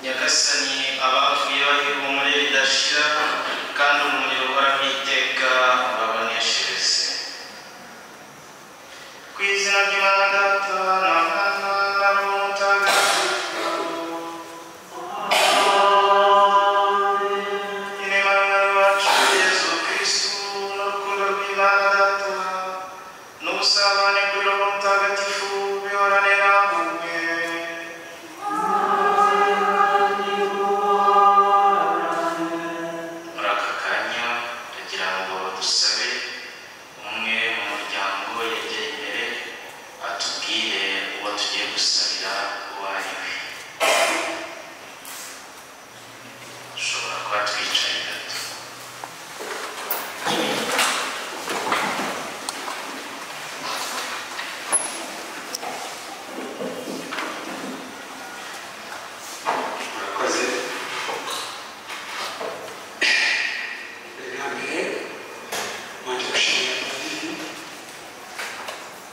nyagasani abapfuye bari muri ridashira kandi umuriro uhoraho iteka urabaneshereze ku izina ry'imana data na mwana na roho mutagatifu inema y'abacu yezu kristu n'urukundo rw'imana data n'ubusabane kuri roho mutagatifu bihorane namwe muri aka kanya ndagira ngo dusabe umwe mu muryango yegeye imbere atubwire uwo tugiye gusabira uwo ari we dushobora kuba twicaye gato murakoze mbere na mbere wanjye gushimira padiri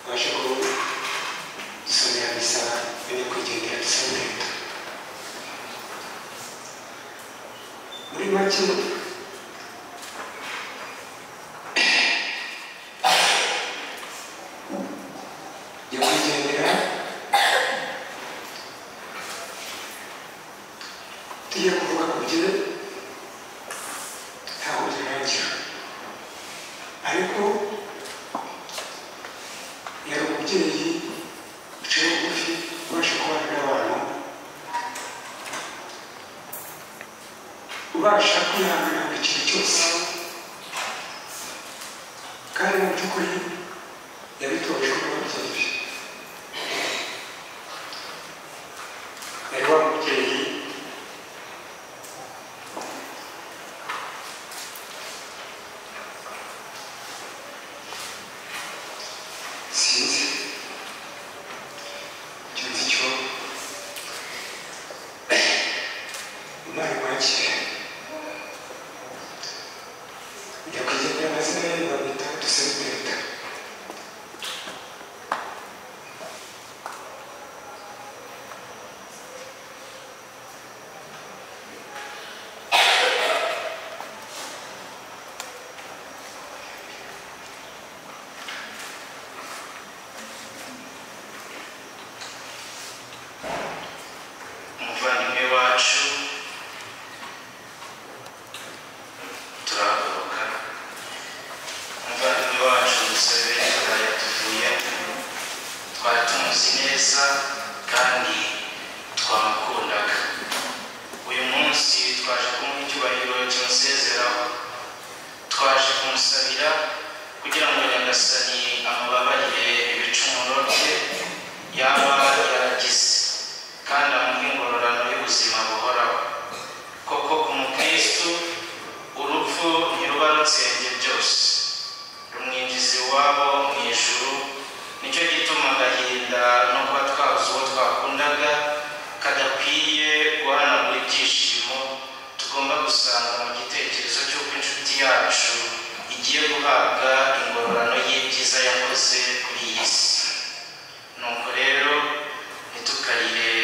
waje kudusomera misa yo nyakwigendera misa y'ureta muri make nyakwigendera tugiye kuvuga ku bye ntabwo birangira ariko yari umubyeyi uciye bugufi ubasha kubana n'abantu ubasha kwihangana buri kintu cyose kandi mu by'ukuri yabitojwe n'ababyeyi yari wa mubyeyi sinzi icyo nzi cyo imana imwakire nyakwigendera amazina ye bamwita dusekureta umuvandimwe wacu turahaguruka umuvandimwe wacu dusabe tutari tuvuyemo twari tumuzi neza kandi twamukundaga uyu munsi twaje kumuha icyubahiro kimusezeraho twaje kumusabira kugira ngo nyagasani amubabarire ibicumuro bye yaba yaragize kandi amuhe ingororano y'ubuzima buhoraho koko ku mukristu urupfu ntiruba rutsembye byose rumwinjiza iwabo mu ijuru nicyo gituma agahinda no kuba twabuze uwo twakundaga kadakwiye guhanagura ibyishimo tugomba gusanga mu gitekerezo cy'uko inshuti yacu igiye guhabwa ingororano y'ibyiza yakoze kuri iyi si nuko rero ntitukarire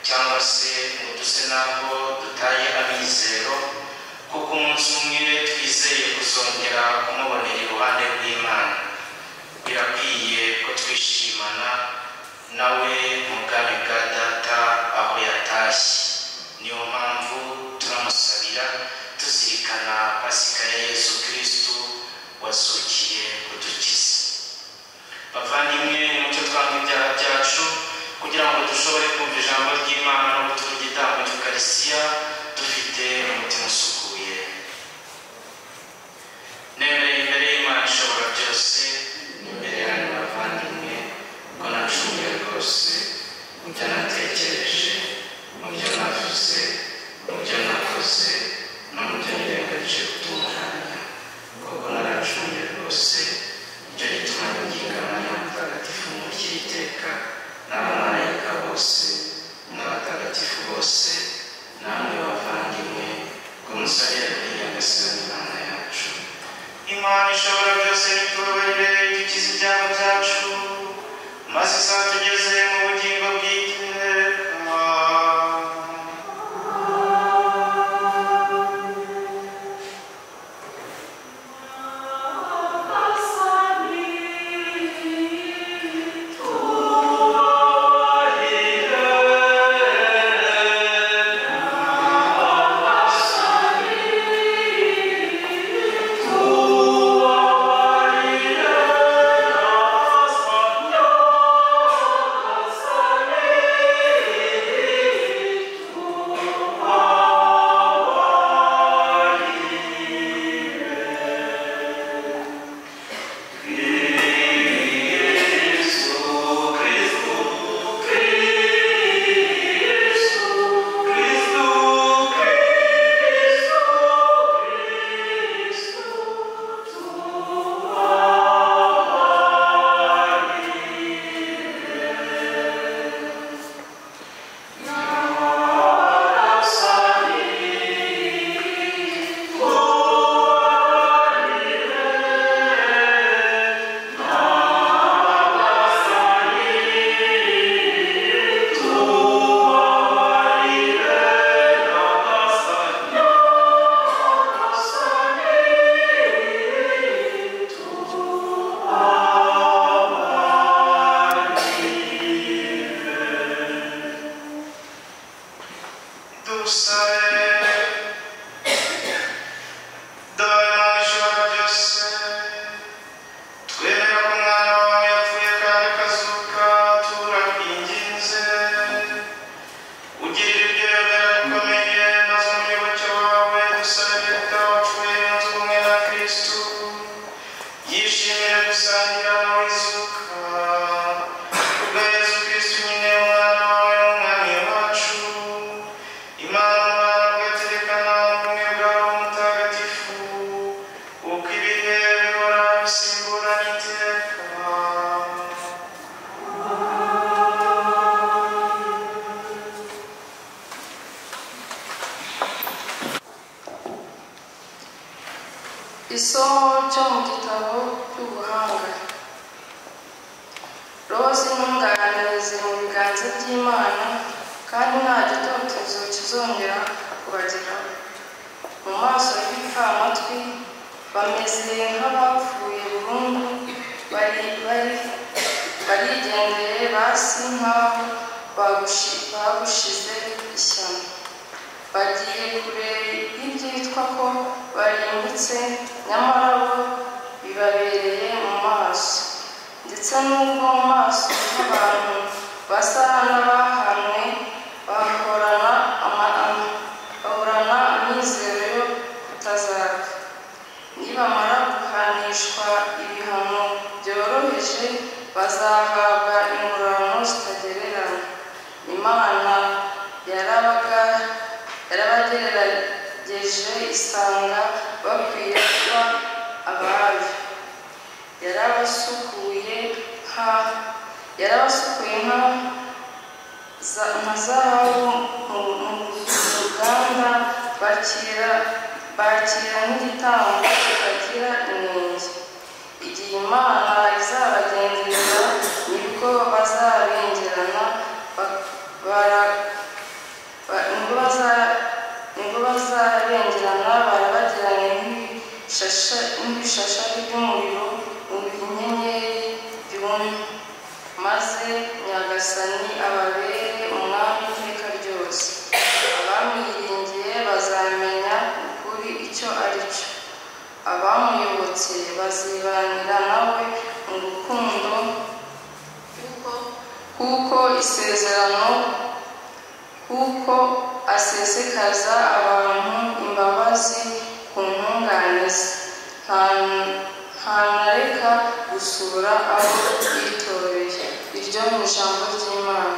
cyangwa se ngo duse ntabwo dutaye amizero kuko umunsi umwe twizeye kuzongera kumubonera iruhande rw'imana birakwiye ko twishimana nawe mu bwami bwa data aho yatashye niyo mpamvu turamusabira tuzirikana pasika ya yesu kirisitu wasukiye kudukiza bavandimwe mucyo twanga ibyaha byacu kugira ngo dushobore kumva ijambo ry'imana no gutura igitambo cy'ukarisiya dufite umutima usukuye nemereye imbere y'imana ishobora byose imbere yanyu bavandimwe ko nacumuye rwose mu byo natekereje mu byo navuze mu byo nakoze no mu byo nirengagije gutunganya koko naracumuye rwose icyo gituma ningana na mutagatifu mukiri iteka n'abamarayika bose n'abatagatifu bose namwe bavandimwe ku musarire kuri nyagasani imana yacu imana ishobora byose nitubabarire dukize ibyaha byacu maze isatugeze mu bugingo bw'iteka dusabe dore mu ijoro byose twemera ko umwana wawe yapfuye kandi akazuka turakwinginze ugirira ibyo yemera bikomeye maze umuyoboke wawe dusabe data wapfuye yunze ubumwe na kristu yishimira gusangira nawe izuka kubwa yesu kristu nyine umwana wawe n'umwami wacu imana agatekana ubumwe bwawe mutagatifu uko ibihe bihora bisimburana iteka isomo ryo mu gitabo cy'ubuhanga roza intungane ziri mu biganza by'imana kandi nta gitotezo kizongera kubageraho mu maso y'ibipfamatwi bameze nk'abapfuye burundu bari bari barigendeye basi nk'aho bagushi- bagushize ishyamba bagiye kure y'ibyitwa ko barimbutse nyamara bo bibabereye mu maso ndetse n'ubwo mu maso y'abantu basa n'abahanwe ba yarabagerageje isanga bakwiye kuba ababi yarabasukuye nka yarabasukuye nka za- nka zahabu mu mu- mu ruganda bakira bakira nk'igitambo kitagira inenge igihe imana izabagenzereza nibwo bazabengerana ba- bara- ba- nibwo baza- nibwo bazabengerana barabagiranye nk'ibishasha- nk'ibishashari by'umuriro mu inyenyeri byumye maze nyagasani ababere umwami iteka ryose abamwiringiye bazamenya ukuri icyo ari cyo abamuyobotse bazibanira nawe mu rukundo kuko- kuko isezerano kuko asesekaza abantu imbabazi ku ntungane ze Nta- ntanareka gusura abo yitoreye iryo ni ijambo ry'imana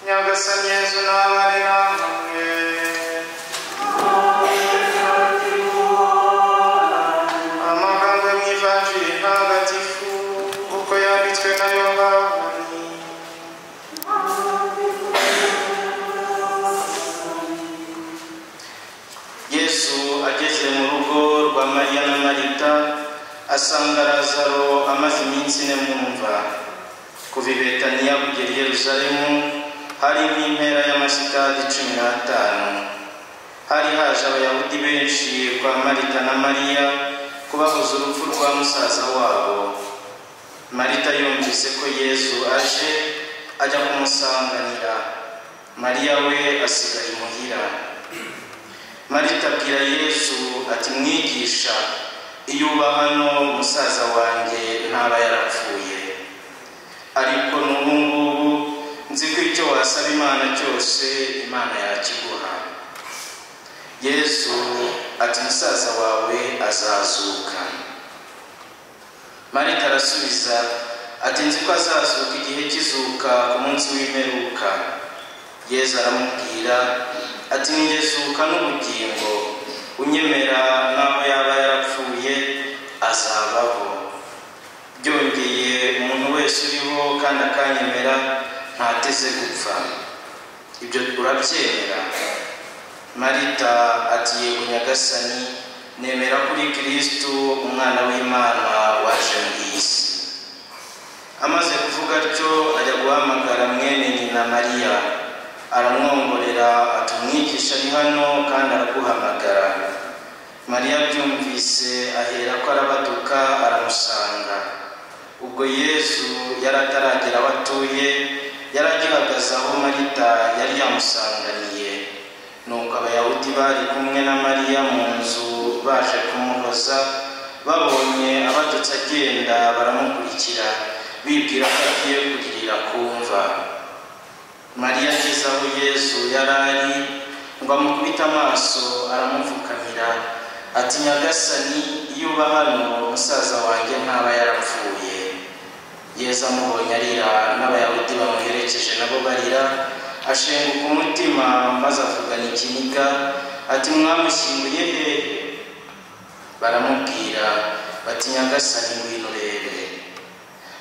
nyagasani yezu n'abari namwe amagambo yo mu ivanjiri ntagatifu uko yanditswe na yongabuni yesu ageze mu rugo rwa mariya na marita asanga lazaro amaze iminsi ine mu mva kuva i betaniya kugera i yerusalemu hari nk'impera y'amasikadi cumi n'atanu hari haje abayahudi benshi kwa marita na mariya kubabuza urupfu rwa musaza wabo marita yumvise ko yesu aje ajya kumusanganira mariya we asigaye imuhira marita abwira yesu ati mwigisha iyo uba hano musaza wanjye ntaba yarapfuye ariko n'ubu ngubu nzi ko icyo wasaba imana cyose imana yakiguha yesu ati musaza wawe azazuka marita arasubiza ati nzi ko azazuka igihe kizuka ku munsi w'imperuka yesu aramubwira ati ngezuka n'ubugingo unyemera n'aho yaba yarapfuye azabaho byongeye umuntu wese uriho kandi akanyemera ntateze gupfa ibyo urabyemera marita ati yego nyagasani nemera kuri kirisitu umwana w'imana waje mu isi amaze kuvuga atyo ajya guhamagara mwene nyina mariya aramwongorera ati umwigisha ari hano kandi araguhamagara mariya abyumvise ahera ko arabaduka aramusanga ubwo yesu yari ataragera aho atuye yari agihagaze aho marita yari yamusanganiye nuko abayahudi bari kumwe na mariya mu nzu baje kumuhoza babonye abatutsi agenda baramukurikira bibwira ko agiye kugirira kumva mariya ageze aho yesu yari ari ngo amukubite amaso aramupfukamira ati nyagasani iyo uba hano musaza wanjye ntaba yarapfuye yesu amubonye arira n'abayahudi bamuherekeje nabo barira ashenguka umutima maze avugana ikiniga ati mwamushyinguye hehe baramubwira bati nyagasani ngwino urebe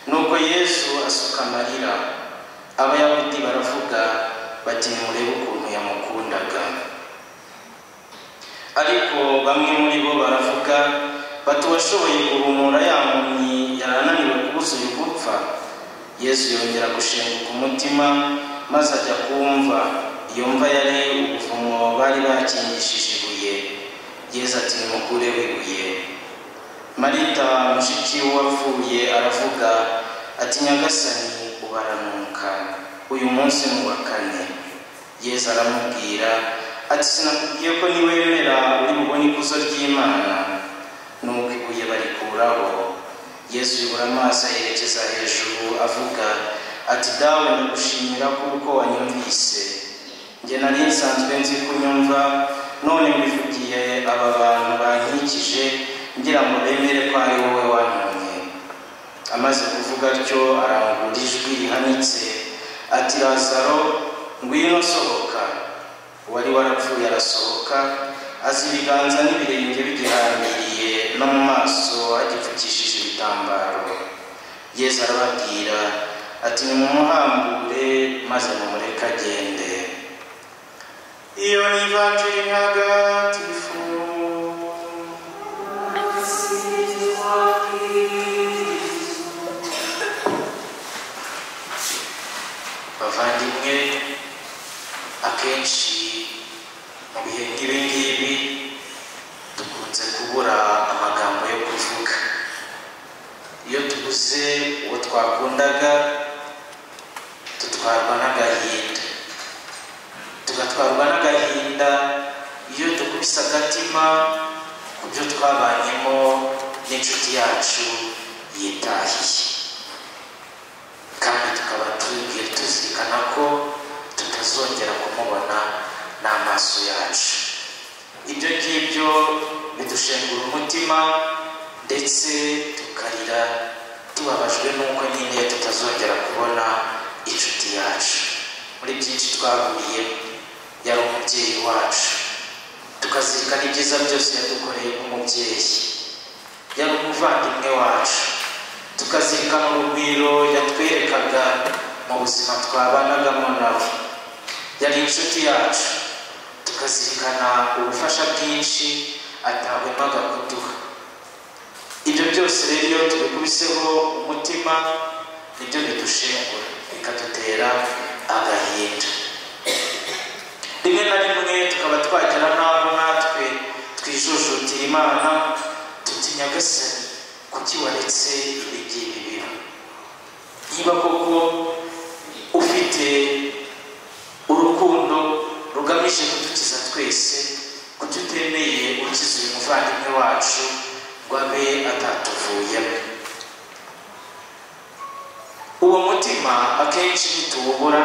nuko yesu asuka amarira abayahudi baravuga bati nimurebe ukuntu yamukundaga ariko bamwe muri bo baravuga bati uwashoboye guhumura ya mpumyi yari ananiwe kubuza uyu gupfa yesu yongera gushenguka umutima maze ajya kumva iyo mva yari ubuvumo bari bakingishije ibuye yesu ati nimukureho ibuye marita mushiki wapfuye aravuga ati nyagasani ubaranuka uyu munsi ni uwa kane yesu aramubwira ati sinakubwiye ko niwemera uri bubone ikuzo ry'imana nuko ibuye barikuraho yesu yubura amaso yerekeza hejuru avuga ati dawe ndagushimira kuko wanyumvise njye nari nsanzwe nzi kunyumva none mbivugiye aba bantu bankikije ngira ngo bemere ko ari wowe wantumye amaze kuvuga atyo arangura ijwi rihanitse ati lazaro ngwino sohoka uwari warapfuye arasohoka aza ibiganza n'ibirenge bigihambiriye no mu maso agipfukishije ibitambaro yesu arababwira ati nimumuhambure maze mumureke agende iyo ni ivanjiri ntagatifu bavandimwe akenshi mu bihe nk'ibi ngibi dukunze kubura amagambo yo kuvuga iyo tubuze uwo twakundaga dutwarwa n'agahinda tugatwarwa n'agahinda iyo dukubise agatima ku byo twabanyemo n'inshuti yacu yitahiye kandi tukaba tubwiye tuzirikana ko tutazongera kumubona n'amaso yacu ibyo ngibyo bidushengura umutima ndetse tukarira tubabajwe n'uko nyine tutazongera kubona inshuti yacu muri byinshi twahuriye yari umubyeyi wacu tukazirikana ibyiza byose yadukoreye nk'umubyeyi yari umuvandimwe wacu tukazirikana urugwiro yatwerekaga mu buzima twabanagamo nawe yari inshuti yacu tukazirikana ubufasha bwinshi atahwemaga kuduha ibyo byose rero iyo tubikubiseho umutima nibyo bidushengura bikadutera agahinda rimwe na rimwe tukaba twagera n'aho natwe twijujutira imana tuti nyagasani kuki waretse ibi ngibi biba niba koko ufite urukundo rugamije kudukiza twese kuki utemeye ukiza uyu muvandimwe wacu ngo abe atatuvuyemo uwo mutima akenshi ntituwubura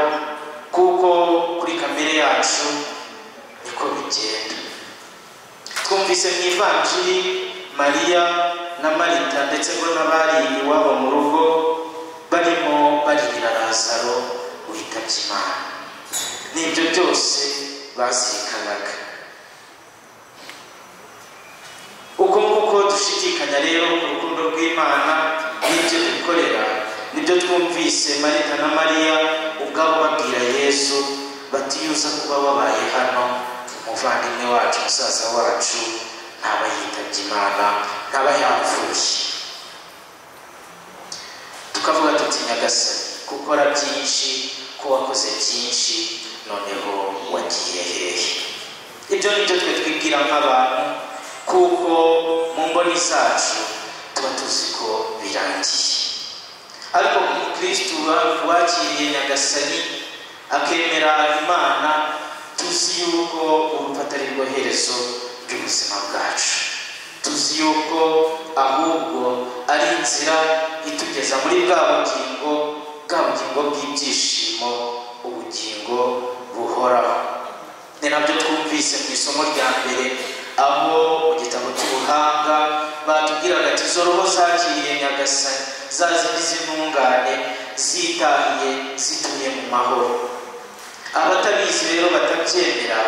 kuko kuri kamere yacu niko bigenda twumvise mu ivanjiri mariya na marita ndetse ngo n'abari iwabo mu rugo barimo barira lazaro witabye imana n'ibyo byose bazirikanaga uko nguko dushidikanya rero ku rukundo rw'imana n'ibyo dukorera nibyo twumvise marita na mariya ubwabo babwira yesu bati iyo uza kuba wabaye hano umuvandimwe wacu musaza wacu ntaba yitabye imana ntaba yapfuye tukavuga tuti nyagasani gukora byinshi ko wakoze byinshi noneho wagiye hehe ibyo ni byo twe twibwira nk'abantu kuko mu mboni zacu tuba tuzi ko birangiye ariko umukristo wakiriye nyagasani akemera imana tuzi yuko urupfu ari rwo herezo ry'ubuzima bwacu tuzi yuko ahubwo ari inzira itugeza muri bwa bugingo bwa bugingo bw'ibyishimo ubugingo buhoraho ni nabyo twumva twize mu isomo rya mbere aho mu gitabo cy'ubuhanga batubwiraga ati izo roho zakiriye nyagasani za zigize intungane zitahiye zituye mu mahoro abatabizi rero batabyemera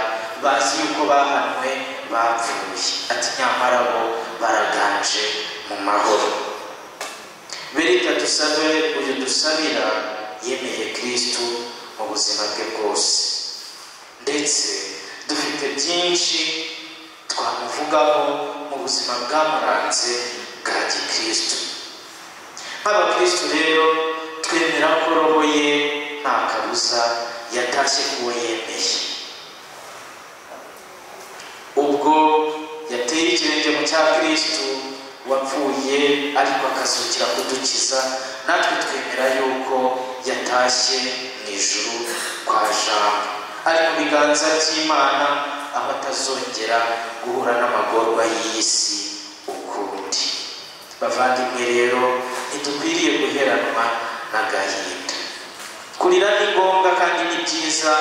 bazi yuko bahanwe bapfuye ati nyamara bo baraganje mu mahoro berita dusabe uyu dusabira yemeye kirisitu mu buzima bwe bwose ndetse dufite byinshi twamuvugaho mu buzima bwamuranze bwa gikirisitu nk'abakirisitu rero twemera ko roho ye nta kabuza yatashye ku uwo yemeye ubwo yateye ikirenge mu cya kirisitu wapfuye ariko akazukira kudukiza natwe twemera yuko yatashye mu ijuru kwa jambo ari mu biganza by'imana aho atazongera guhura n'amagorwa y'iyi si ukundi bavandimwe rero ntidukwiriye guheranwa n'agahinda kurira ni ngombwa kandi ni byiza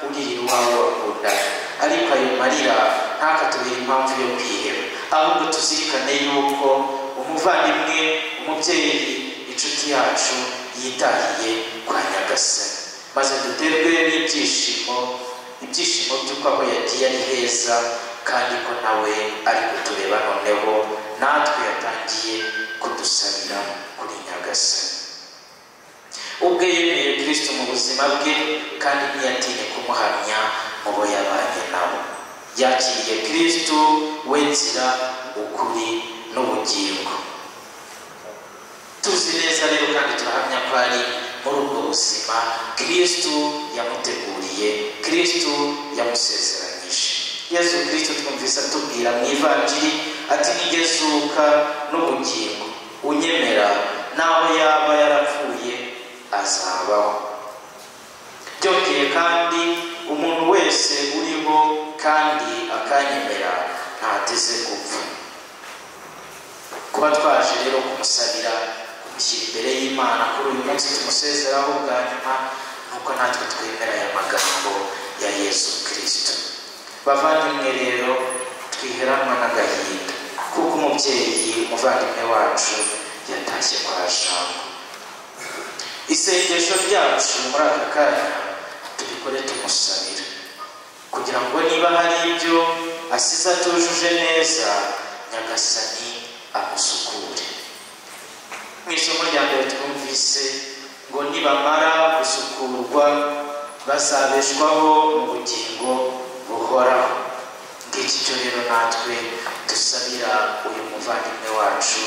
urira iwawe wakundana ariko ayo marira ntakatubere impamvu yo kwiheba ahubwo tuzirikane yuko umuvandimwe umubyeyi inshuti yacu yitahiye kwa nyagasani maze duterwe n'ibyishimo ibyishimo by'uko aho yagiye ari heza kandi ko nawe ari kutureba noneho natwe yatangiye kudusabira kuri nyagasani ubwe yemeye kirisito mu buzima bwe kandi ntiyatinye kumuhamya mu bo yabanye nabo yakiriye kirisito we nzira ukuri n'ubugingo tuzi neza rero kandi turahamya ko ari muri ubwo buzima kirisito yamuteguriye kirisito yamusezeranyije yezu kirisito twumvise atubwira mu ivanjiri ati nigezuka n'ubugingo unyemera naho yaba yarapfuye azabaho byongeye kandi umuntu wese uriho kandi akanyemera ntateze gupfa kuba twaje rero kumusabira kumushyira imbere y'imana kuri uyu munsi tumusezeraho bwa nyuma nuko natwe twemera aya magambo ya yesu kirisito bavandimwe rero twiheranwa n'agahinda kuko umubyeyi umuvandimwe wacu yatashye kwa jambo isengesho ryacu muri aka kanya tubikore tumusabira kugira ngo niba hari ibyo asize atujuje neza nyagasani amusukure mu isomo rya mbere twumvise ngo nibamara gusukurwa bazabeshwaho mu bugingo buhoraho ngiki cyo rero natwe dusabira uyu muvandimwe wacu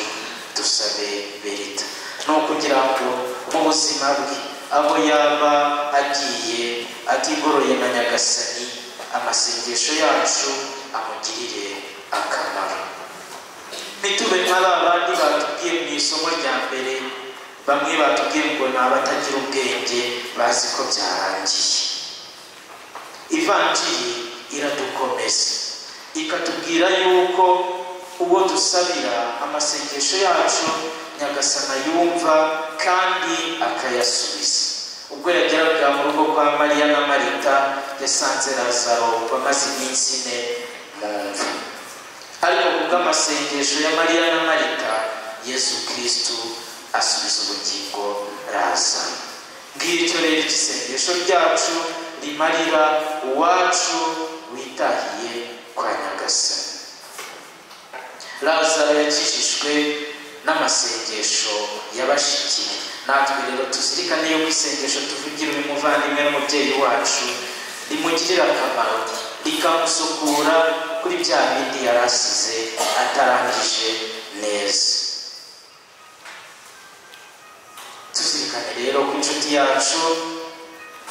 dusabe berita ni ukugira ngo mu buzima bwe aho yaba agiye atigoroye na nyagasani amasengesho yacu amugirire akamaro ntitube nka ba bandi batubwiye mu isomo rya mbere bamwe batubwiye ngo ni abatagira ubwenge bazi ko byarangiye ivanjiri iradukomeza ikatubwira yuko ubwo dusabira amasengesho yacu nyagasana yumva kandi akayasubiza ubwo yageraga mu rugo kwa mariya na marita yasanze razaro bamaze iminsi ine mu mva ariko kubw'amasengesho ya mariya na marita yesu kirisitu asubiza ubugingo razaro ngicyo rero igisengesho ryacu rimarira uwacu witahiye kwa nyagasana razaro yakijijwe n'amasengesho yabashikiye natwe rero tuzirikane yuko isengesho tuvugira uyu muvandimwe n'umubyeyi wacu rimugirira akamaro rikamusukura kuri bya bindi yari asize atarangije neza tuzirikane rero ko inshuti yacu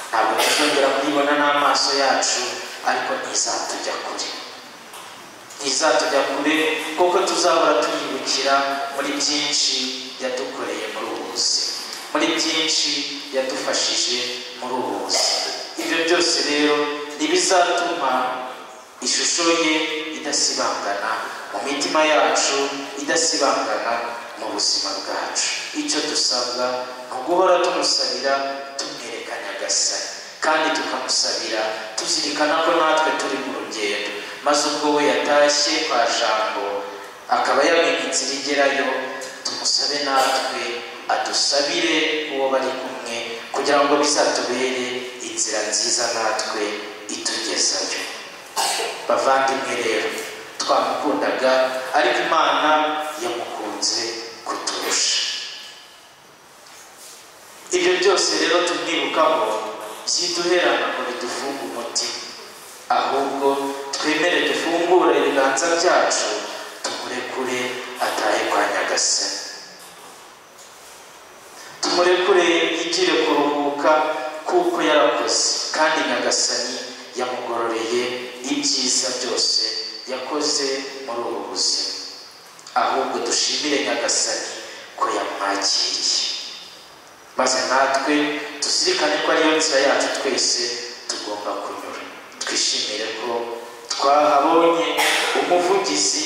ntabwo tuzongera kuyibona n'amaso yacu ariko ntizatujya kure ntizatujya kure kuko tuzahora tuyibukira muri byinshi yadukoreye muri ubu buzima muri byinshi yadufashije muri ubu buzima ibyo byose rero ntibizatuma ishusho ye idasibangana mu mitima yacu idasibangana mu buzima bwacu icyo dusabwa ni uguhora tumusabira tumwerekanya agasari kandi tukamusabira tuzirikana ko natwe turi mu rugendo maze ubwo we yatashye kwa jambo akaba yamenye inzira igerayo tumusabe natwe adusabire uwo bari kumwe kugira ngo bizatubere inzira nziza natwe itugezayo bavandimwe rero twamukundaga ariko imana yamukunze kuturusha ibyo byose rero tubyibukaho byiduherana ngo bidufunge umutima ahubwo twemere dufungure ibiganza byacu tumurekure atahe kwa nyagasani tumurekure yigire kuruhuka kuko yarakoze kandi nyagasani yamugororeye ibyiza byose yakoze muri ubu buzima ahubwo dushimire nyagasani ko yamwakiriye maze natwe tuzirikane ko ariyo nzira yacu twese tugomba kunyura twishimire ko twahabonye umuvugizi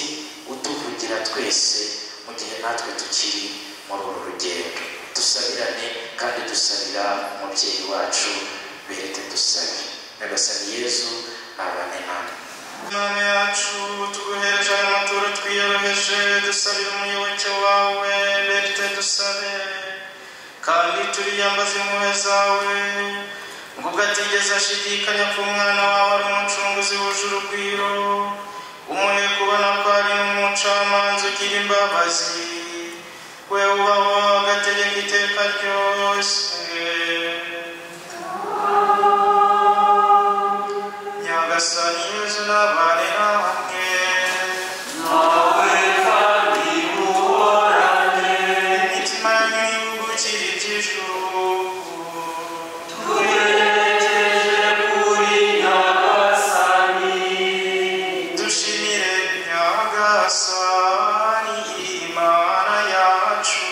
utuvugira twese mu gihe natwe tukiri muri uru rugendo dusabirane kandi dusabira umubyeyi wacu berete dusabe nyagasani yezu nabane namwe Mana yacu tuguhereje aya maturo twiyoroheje dusabira umuyoboke wawe berite dusabe kandi turiyambaza impuhwe zawe ngo ubwo atigeze ashidikanya ko umwana wawe ari umucunguzi wuje urugwiro umuhe kubona ko ari n'umucamanza ugira imbabazi we ubaho agategeka iteka ryose nyagasani yezu n'abari hamwe imitima yanyu y'ubugukira iby'ijuru dushimire nyagasani imana yacu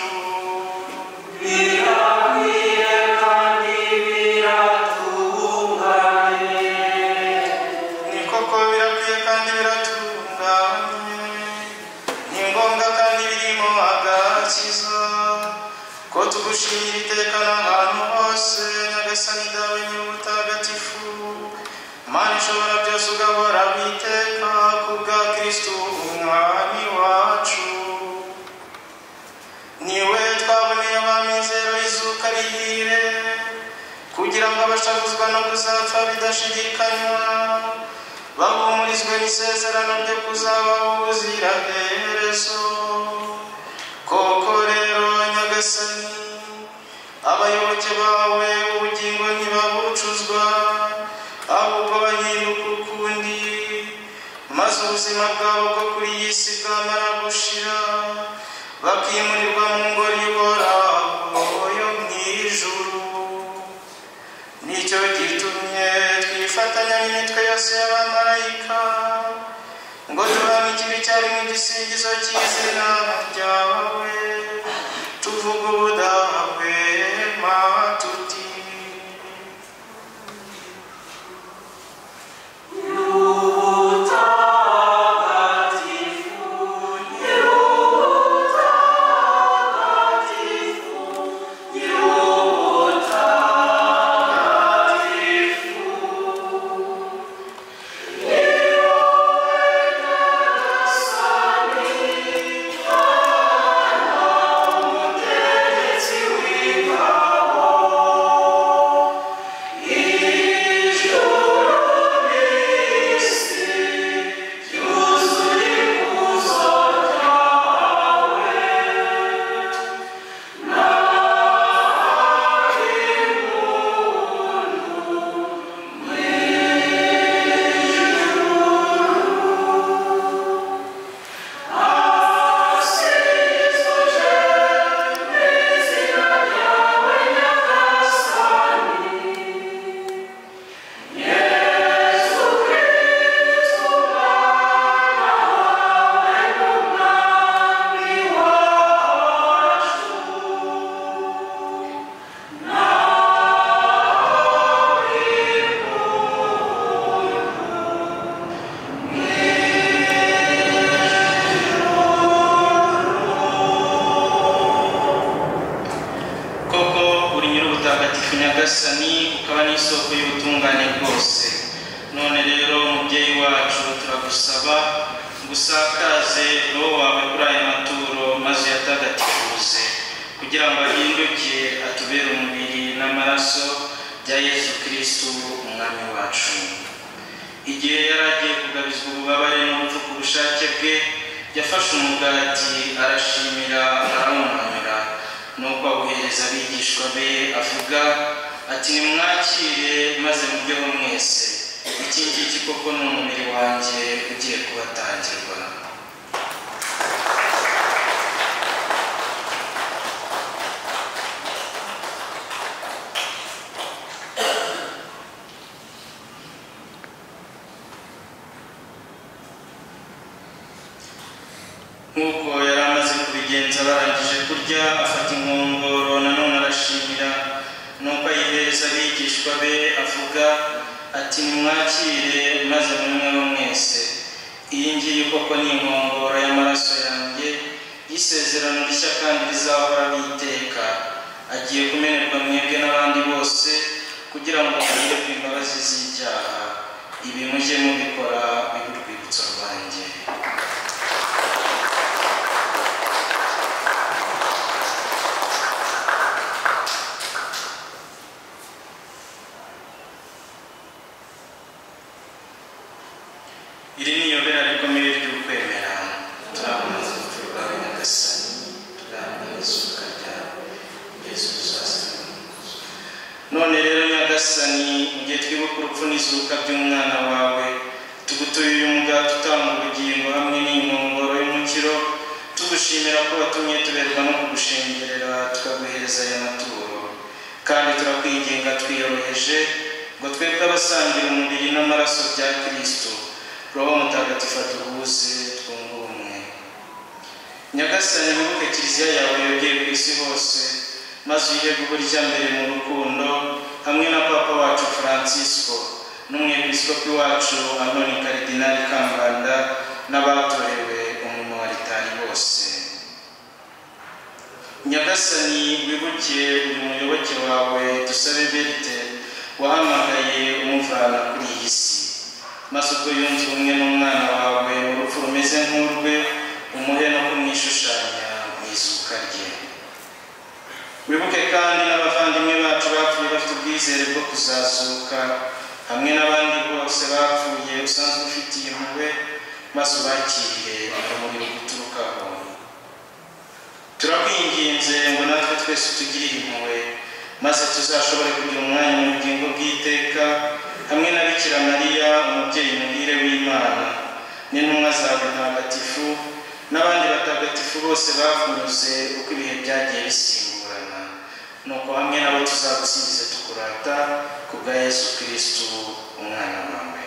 ni koko birakwiye kandi biratunganye ni ngombwa kandi birimo agakiza ko tugushimira iteka n'ahantu hose nyagasani dawe nyir'ubutagatifu mana ishobora byose ugahora witeka ku bwa kristu umwami wacu niwe twaboneye abamizero izuka rihire kugira ngo abashavuzwa no kuzapfa bidashidikanywa bahumurizwe n'isezerano ryo kuzabaho ubuziraherezo koko rero nyagasani abayoboke bawe ubugingo ntibabucuzwa ahubwo bahinduka ukundi maze ubuzima bwabo bwo kuri iyi si bwamara gushira bakimurirwa mu ngoro ihoraho yo mu ijuru nicyo gitumye twifatanya n'imitwe yose y'abamarayika ngo duhamye ikibi cyarimwe igisingizo cy'izina ryawe tuvuga ubudahwema tuti ubutungane bwose none rero mubyeyi wacu turagusaba gusakaze roho wawe kuri aya maturo maze uyatagatifuze kugira ngo ahinduke atubere umubiri n'amaraso bya yesu kirisitu umwami wacu igihe yari agiye kugabizwa ububabare n'urupfu ku bushake bwe yafashe umugati arashimira arawumanura nuko awuhereza abigishwa be avuga ati nimwakire maze muryoho mwese iki ngiki koko ni umubiri wanjye ugiye kubatangirwa nk'uko yari amaze kubigenza barangije kurya afata inkongoro nanone arashimira nuko ayihereza abigishwa be avuga ati nimwakire maze munywe mwese iyi ngiyi koko ni inkongoro y'amaraso yanjye y'isezerano rishya kandi rizahora n'iteka agiye kumenerwa mwebwe n'abandi bose kugira ngo muherwe imbabazi z'ibyaha ibi mujye mubikora bibe urwibutso rwanjye iri ni yobera rikomeye ry'ukwemera turakomeza urupfu rwawe nyagasani turakomeza ukarya yesu uzazana none rero nyagasani mu gihe twibuka urupfu n'izuka by'umwana wawe tugutuye uyu mugati utanga ubugingo hamwe n'inkongoro y'umukiro tugushimira ko watumye tuberwa no kugushengerera tukaguhereza aya maturo kandi turakwinginga twiyoroheje ngo twebwe abasangira umubiri n'amaraso bya kirisito roho mutagatifu atuhuze twunge ubumwe nyagasani wibuke kiliziya yawe yogeye ku isi hose maze uyihe guburya mbere mu rukundo hamwe na papa wacu francisco n'umwepiskopi wacu anoni karidinali kambanda n'abatorewe umurimo wa ritari bose nyagasani wibuke uyu muyoboke wawe dusabe berite wahamagaye umuvana kuri iyi si maze ubwo yunze ubumwe n'umwana wawe urupfu rumeze nk'urwe umuhe no kumwishushanya mu izuka rye wibuke kandi n'abavandimwe bacu bapfuye bafite ubwizere bwo kuzazuka hamwe n'abandi bose bapfuye usanzwe ufitiye impuhwe maze ubakire urumuri guturukaho turakwinginze ngo natwe twese tugire impuhwe maze tuzashobore kugira umwanya mu bugingo bw'iteka hamwe na bikira mariya umubyeyi muhire w'imana n'intumwa zawe ntagatifu n'abandi batagatifu bose bakunyuze uko ibihe byagiye bisimburana nuko hamwe nabo tuzagusingize tukurata ku bwa yesu kirisitu umwana wawe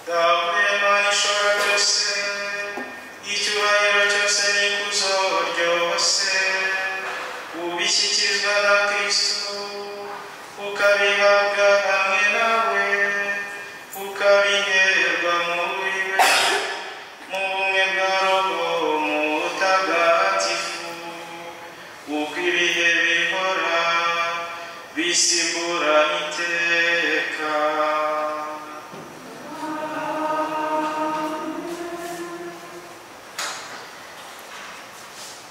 dawe mana ishobora byose icyubahiro cyose n'ikuzo ryose ubishyikirizwa na kirisitu ukabihabwa hamwe nawe ukabiherwa muri we mu bumwe bwa roho mutagatifu uko ibihe bihora bisimbura iteka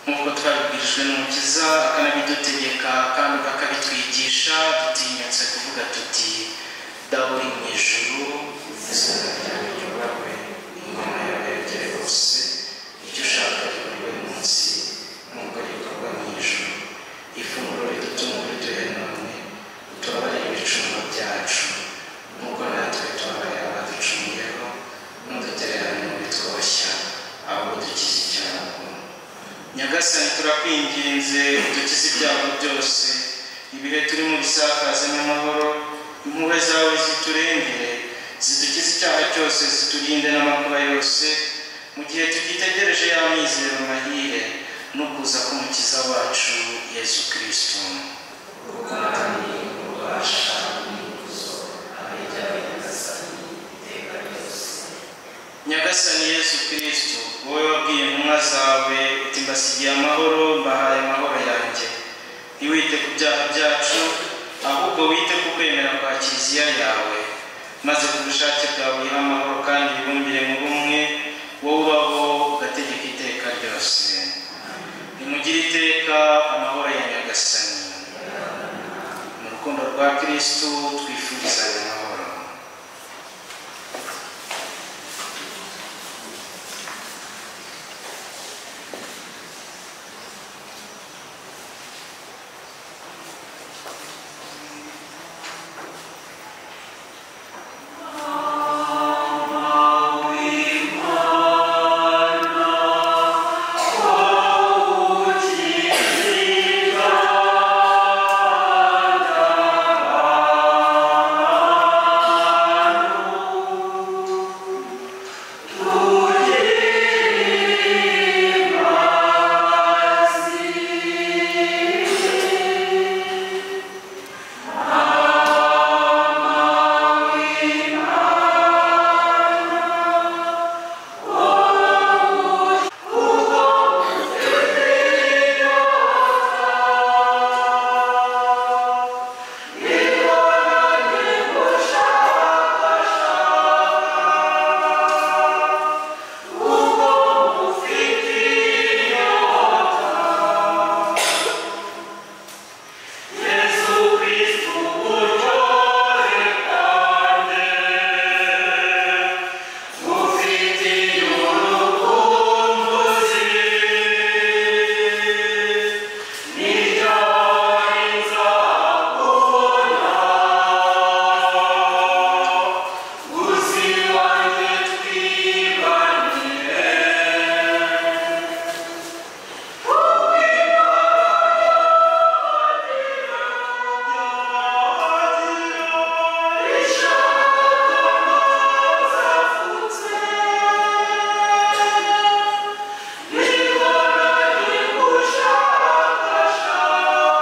nk'uko twabibwirijwe n'umukiza akanabidutegeka kandi akabitwigisha dutinyutse kuvuga tuti dawe uri mu ijuru izina ryawe ryubahwe ingoma yawe yagere hose icyo ushaka gikorwe munsi nk'uko gikorwa mu ijuru ifunguro ridutungura uduhe none utubabarire ibicumuro byacu nk'uko natwe tubabarira abaducungiyeho ntudutererane mu bitwoshya ahubwo dukize icyago nyagasani turakwinginze udukize ibyago byose ibihe turimo bisakaze n'amahoro impuhwe zawe ziturengere zidukize icyaha cyose ziturinde n'amakuba yose mu gihe tugitegereje y'amizero mahire no kuza k'umukiza wacu yesu kirisito nyagasani yesu kirisito wowe wabwiye intumwa zawe uti mbasigiye amahoro mbahaye amahoro yanjye ntiwite ku byaha byacu ahubwo wite ku kwemera kwa kiliziya yawe maze ku bushake bwawe uyihe amahoro kandi wibumbire mu bumwe wowe ubaho ugategeka iteka ryose nimugire iteka amahoro ya nyagasani mu rukundo rwa kirisitu twifurizanya amahoro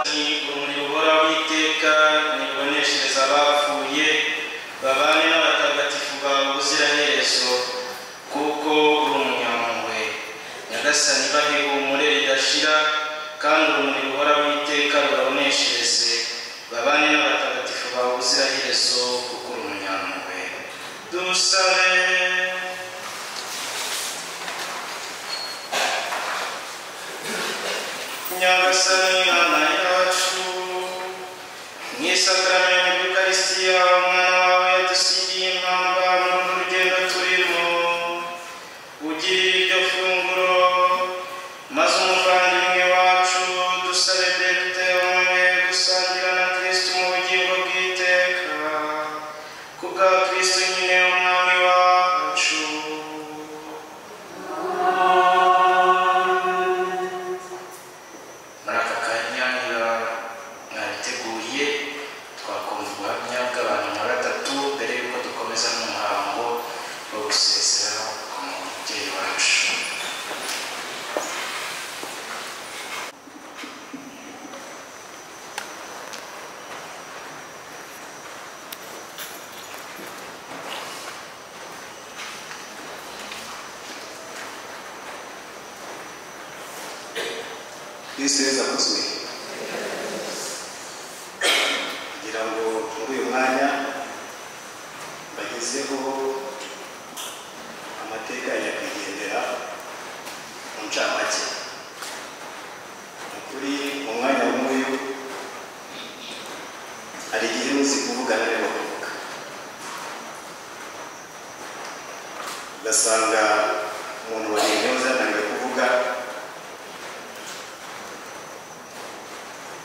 ni urumuri buhoraho iteka ntiruboneshereza abapfuye babane n'abatagatifu bawe ubuziraherezo kuko uri umunyampuhwe nyagasani bahe ihumure ridashira kandi urumuri buhoraho iteka rubaboneshereze babane n'abatagatifu bawe ubuziraherezo kuko uri umunyampuhwe dusabe nyagasani mana yacu mu isakarame ya yukarisitiya umwana wawe yadusigiye impamba mu rugendo turimo ugirira iryo funguro maze umuvandimwe wacu dusabe depite umwe gusangira na kirisiti mu bugingo bw'iteka kubwa kirisiti nyine umwami wacu muri aka kanya niba mwabiteguye twakumva ubuhamya bw'abantu nka batatu mbere y'uko dukomeza n'umuhango wo gusezera ku mubyeyi wacu yesu neza akozwe kugira ngo muri uyu mwanya bagezeho amateka ya nyakwigendera mu ncamake ni ukuri mu mwanya nk'uyu hari igihe muzi kuvugana rero bakavuga ugasanga umuntu wagendewe zananiwe kuvuga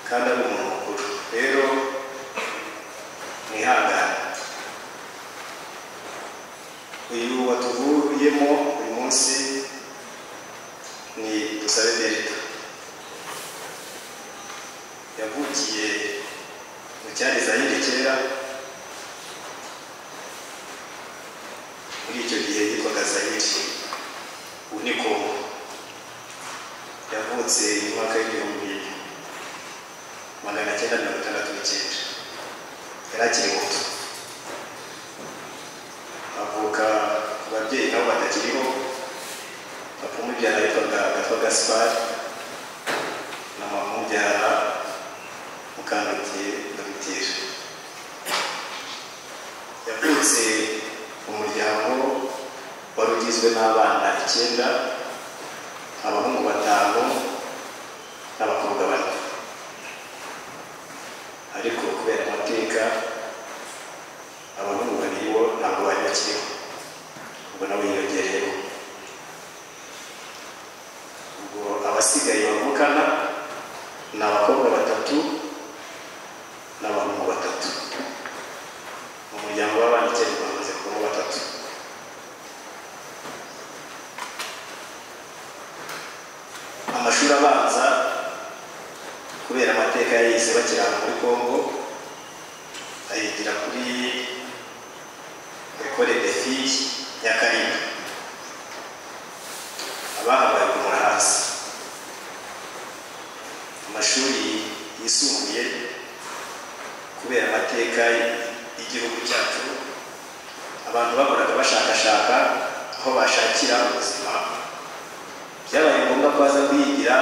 kandi ari umuntu mukuru rero mwihangane uyu watuvuyemo uyu munsi ni dusabe berita yavukiye mu cyari zayire kera muri icyo gihe yitwaga zayire ubu ni kongo yavutse mu mwaka w'igihumbi magana cyenda mirongo itandatu n'icyenda yari akiri muto avuka ku babyeyi nabo batakiriho papa umubyara yitwaga gatwa gaspari na mama umubyara mukandutiye dogiteri igizwe n'abana icyenda abahungu batanu n'abakobwa bane ariko kubera amateka abahungu babiri bo ntabwo bari bakiriho ubwo nabo yiyongereyeho ubwo abasigaye bavukana ni abakobwa batatu n'abahungu batatu mu muryango w'abana icyenda bamaze kubamo batatu amashuri abanza kubera amateka yayize bakiri ahantu muri congo ayigira kuri ekole de fille ya karinga abahabaye kumura hasi amashuri yisumbuye kubera amateka y'igihugu cyacu abantu bahoraga bashakashaka aho bashakira ubuzima byabaye ngombwa ko baza kuyigira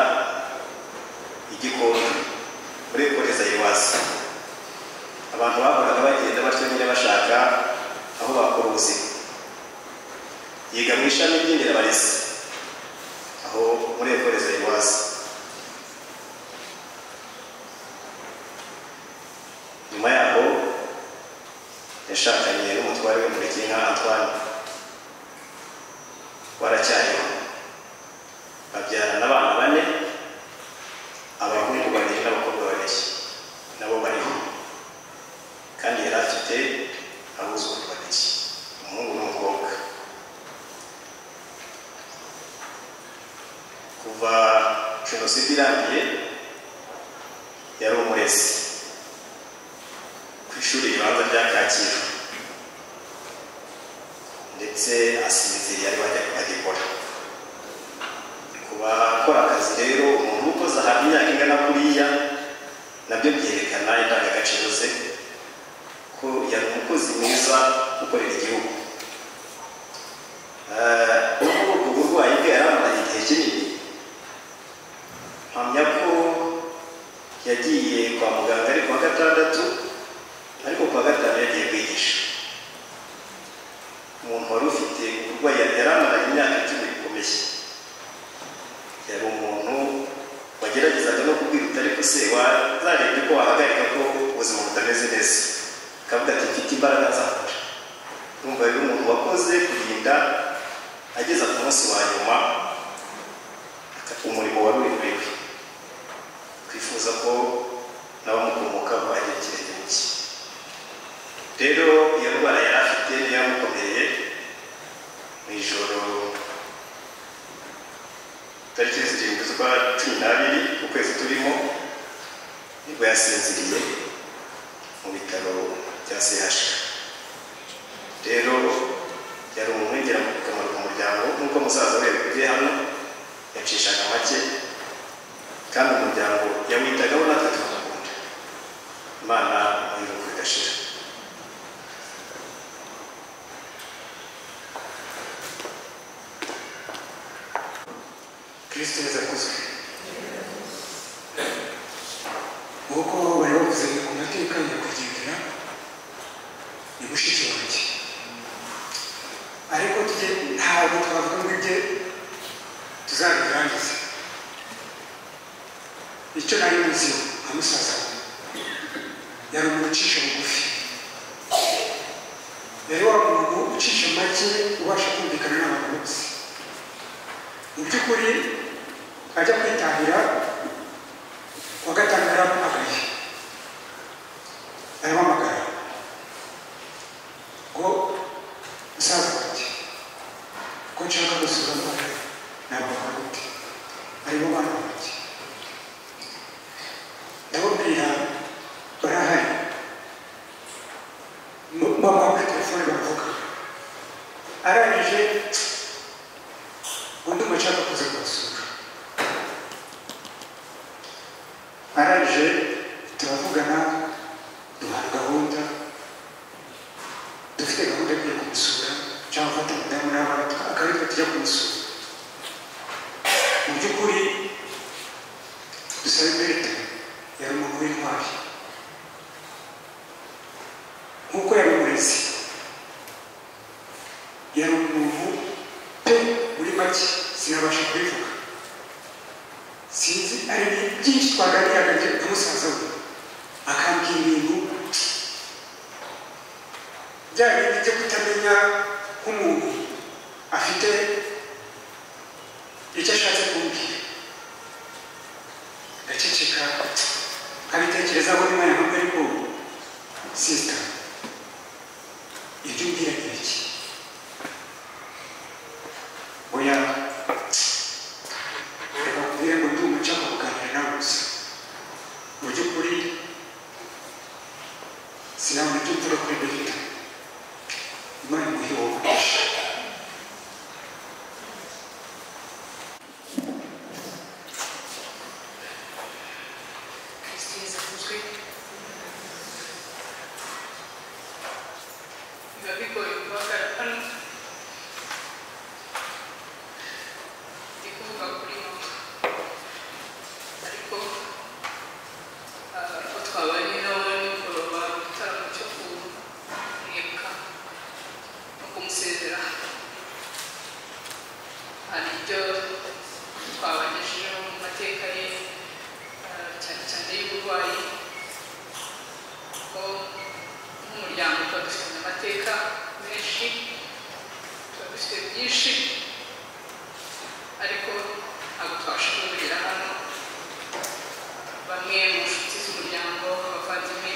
igikombe muri ekoreza iwacu abantu bahoraga bagenda batyo nyine bashaka aho bakora ubuzima yiga mu ishami ry'inderabarezi aho muri ekoreza iwacu nyuma yaho yashakanye n'umutware w'umureke nka antwane waracyariho babyarana abana bane abahungu babiri n'abakobwa babiri nabo bariho kandi yari afite abuzukuru babiri umuhungu n'umukobwa kuva jenoside irangiye yari umurezi ku ishuri ribanza rya kacyiru ndetse asinziriye ari bagikora bakora akazi rero umuntu ukoze ahantu imyaka ingana kuriya nabyo byerekana indangagaciro ze ko yari umukozi mwiza ukorera igihugu ubwo ubwo burwayi bwe yaramaranye igihe kinini mpamya ko yagiye kwa muganga ari kuwa gatandatu ariko kuwa gatanu yagiye kwigisha umuntu wari ufite uburwayi yaramaranye imyaka icumi bikomeye yari umuntu wageragezaga no kubwira ariko se wazarebye ko wahagarika ko ubuzima butameze neza akavuga ati mfite imbaraga nzakora numva rero umuntu wakoze kurinda ageza ku munsi wa nyuma umurimo wari uri muri we twifuza ko n'abamukomokaho agira ikirenge cye rero iyo ndwara yari afite niyo yamukomereye mu ijoro tariki zirindwi z'ukwa cumi n'abiri ukwezi turimo nibwo yasinziriye mu bitaro bya sehashika rero yari umuntu w'ingirakamaro ku muryango nk'uko musaza we yabivugiye hano yacishaga make kandi umuryango yawitagaho natwe tukamukunda imana iruhuko igashira kirisito yazakozwe nk'uko bari bavuze ku mateka nyakwigendera ni mushiki wanjye ariko tujye ntabwo twavuga ngo ibye tuzabirangize icyo nari muzi nka musaza we yari umuntu ucisha bugufi yari wa muntu ucisha make ubasha kumvikana n'abantu bose mu by'ukuri ajya kwitahira wa gatanu yaramuhamagaye aramuhamagara ngo musaza wanjye ko nshaka gusura abana ntabwo baruti aribo bana banjye ndababwira barahari mama kuri telefone baravuga arangije undi mucanga kuza kumusura araje turavugana duhana gahunda dufite gahunda yo kujya kumusura cyangwa gufata umudamu n'abana akaritwa tujya kumusura mu by'ukuri dusabe merite yari umuntu w'intwari nk'uko yari umurezi yari umuntu pe sinabasha kubivuga sinzi ari ibintu byinshi twaganira hagati na musaza we akambwira ibintu bya bindi byo kutamenya nk'umuntu afite icyo ashatse kumbwira ndaceceka nkabitekerezaho n'umwanya ntabwo ariko sisita ibyo umbwira ni iki oya reka nkubwire ngo ndi umucanga kuganira nawe gusa mu by'ukuri sinabona ibyo mvuga kuri dogita imana imuhe wowe biba bigoye guhagarara hano ndi kuvuga kuri mama ariko ah, uko twabanye nawe nimugoroba mu gitaramo cyo kumwibuka no kumusezera hari ibyo twabanyijeho mu mateka ye ah, cyane cyane y'uburwayi ko nk'umuryango tuba dufite amateka menshi tuba dufite byinshi ariko ntabwo twabasha kubigera hano bamwe mu nshuti z'umuryango abavandimwe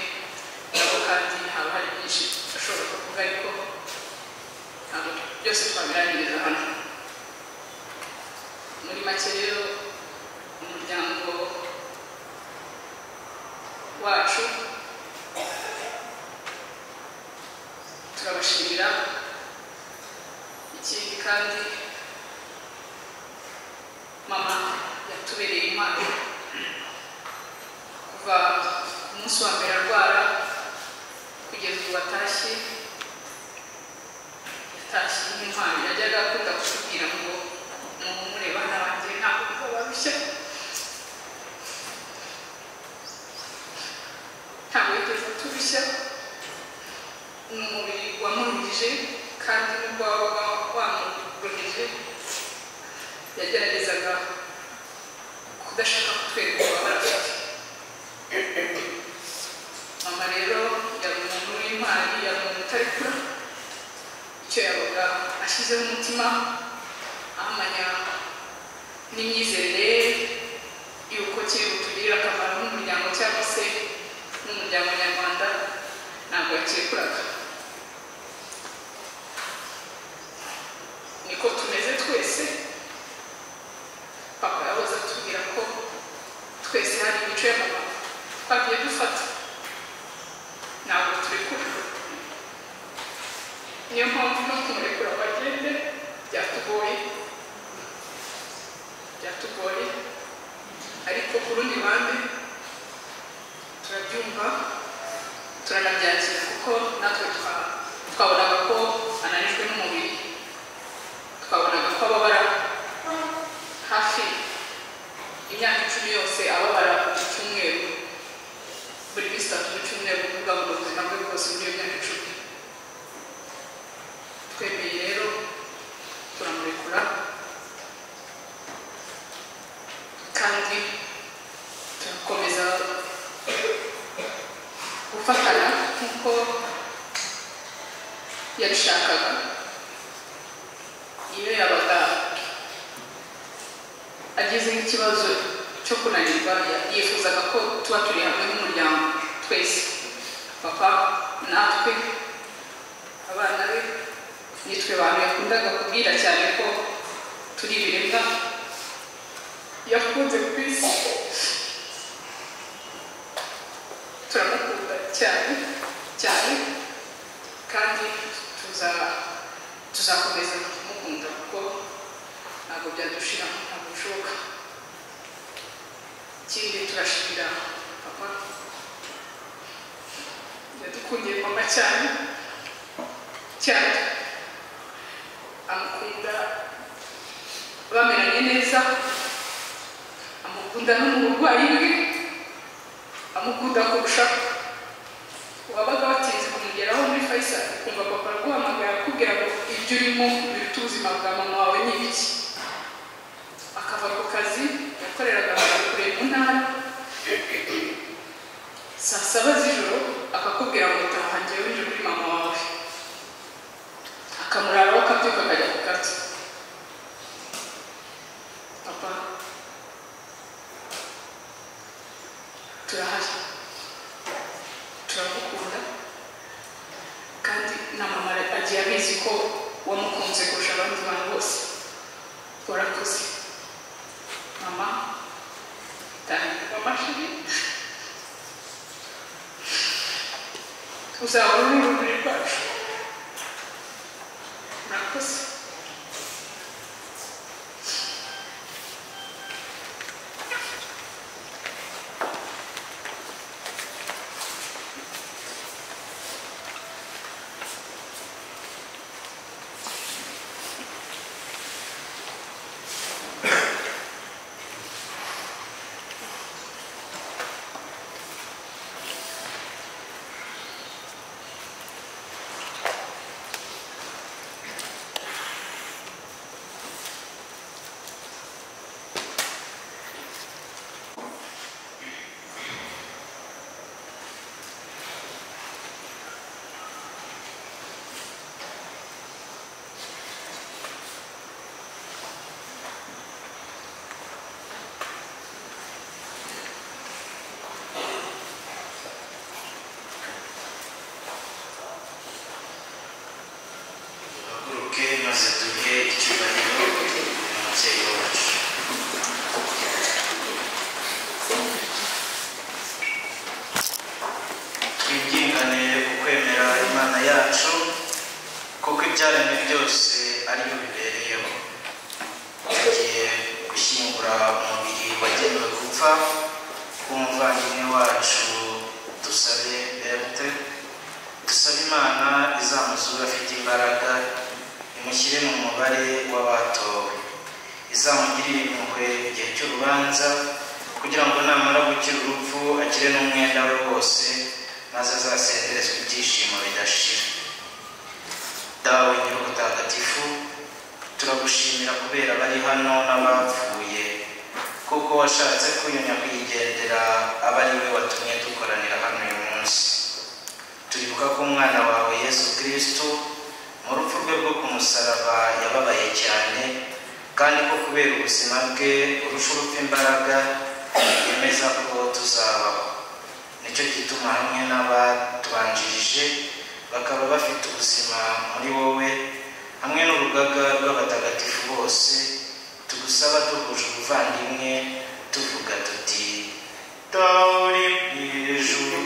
nabo kandi haba hari byinshi ashobora kuvuga ariko ntabwo byose twabirangiriza hano muri make rero umuryango wacu turabashimira ikindi kandi mama yatubereye impano kuva ku munsi wa mbere arwara kugeza ubu atashye yatashye nk'intwari yajyaga akunda kutubwira ngo muhumure bana banjye ntabwo bizabarushye ntabwo yigeze tubishya ni umubiri wamurumije kandi nubwo wabaga wamurumije yageragezaga kudashaka kutwereka ububabare afite mama rero yari umuntu w'intwari yari umuntu utarekura icyo yabaga ashyizeho umutima ahamanya n'imyizerere ye y'uko kiri butugirire akamaro nk'umuryango cyangwa se n'umuryango nyarwanda ntabwo yakekuraga niko tumeze twese papa yahoze atubwira ko twese hari imico ya mama twagiye dufata ntabwo turekura niyo mpamvu no kumurekura ngo agende byatugoye byatugoye ariko ku rundi ruhande turabyumva turanabyakira kuko natwe twa- twabonaga ko ananijwe n'umubiri twabonaga ko ababara hafi imyaka icumi yose ababara buri cyumweru buri minsi itatu mu cyumweru kuvuga ngo ubuzima bwe bwose muri iyo myaka icumi twemeye rero turamurekura kandi turakomeza gufatana nk'uko yabishakaga iyo yabaga agize nk'ikibazo cyo kunanirwa ya- yifuzaga ko tuba turi hamwe nk'umuryango twese papa natwe abana be nitwe bantu yakundaga kubwira cyane ko turi ibiremwa yakunze ku isi turamukunda cyane cyane kandi tuza tuzakomeza kumukunda kuko ntabwo byadushira ntabwo bishoboka ikindi turashimira papa yadukundiye mama cyane cyane amukunda bameranye neza amukunda no mu burwayi bwe amukunda kurushaho wabaga watinze kumugeraho muri fayisali ukumva papa araguhamagara akubwira ngo ibyo urimo biruta ubuzima bwa mama wawe ni ibiki akava ku kazi yakoreraga abantu kure mu ntara saa saba z'ijoro akakubwira ngo taha njyewe winjira muri mama wawe akamuraraho akabyuka akajya ku kazi papa turahari turagukunda kandi na mama agiye abizi ko wamukunze kurusha abandi bantu bose urakoze mama taha mama shiri uzaba uri urumuri rwacu urakoze duhaguruke maze duhe icyubahiro umubyeyi wacu twibyingane ukwemera imana yacu kuko ibyaremwe byose ariyo bibereyeho tugiye gushyingura umubiri wagenewe gupfa w'umuvandimwe wacu dusabe berute dusabe imana izamuzura afite imbaraga imushyire mu mubare w'abatowe izamugirire impuhwe igihe cy'urubanza kugira ngo namara gukira urupfu akire n'umwenda we wose maze azasenderezwe ibyishimo bidashira dawe nyir'ubutagatifu turagushimira kubera abari hano n'abapfuye kuko washatse kunyunya kwigendera aba ari we watumye dukoranira hano uyu munsi turibuka ko umwana wawe yesu kirisito mu rupfu rwe rwo ku musaraba yababaye cyane kandi ko kubera ubuzima bwe urusha urupfu imbaraga yemeza ko tuzabaho nicyo gituma hamwe n'abatubanjirije bakaba bafite ubuzima muri wowe hamwe n'urugaga rw'abatagatifu bose tugusaba duhuje ubuvandimwe tuvuga tuti tauri mu ijuru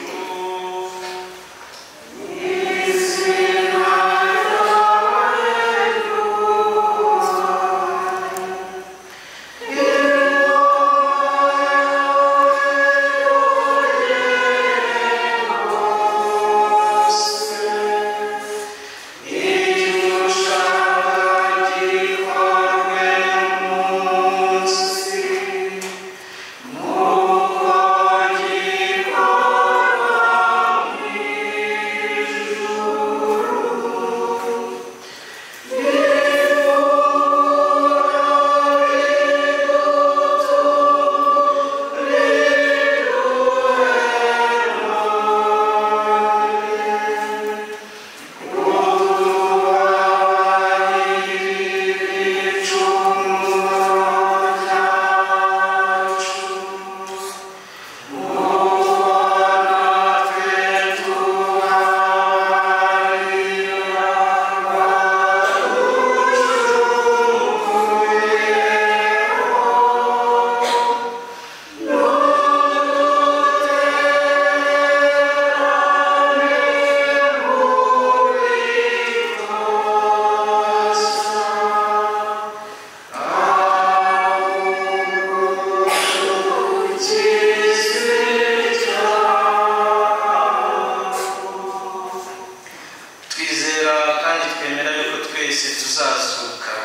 twizera kandi twemera yuko twese tuzazuka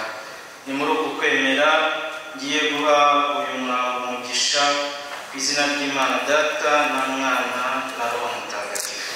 ni muri uku kwemera ngiye guha uyu muhango umugisha ku izina ry'imana data na mwana na roho mutagatifu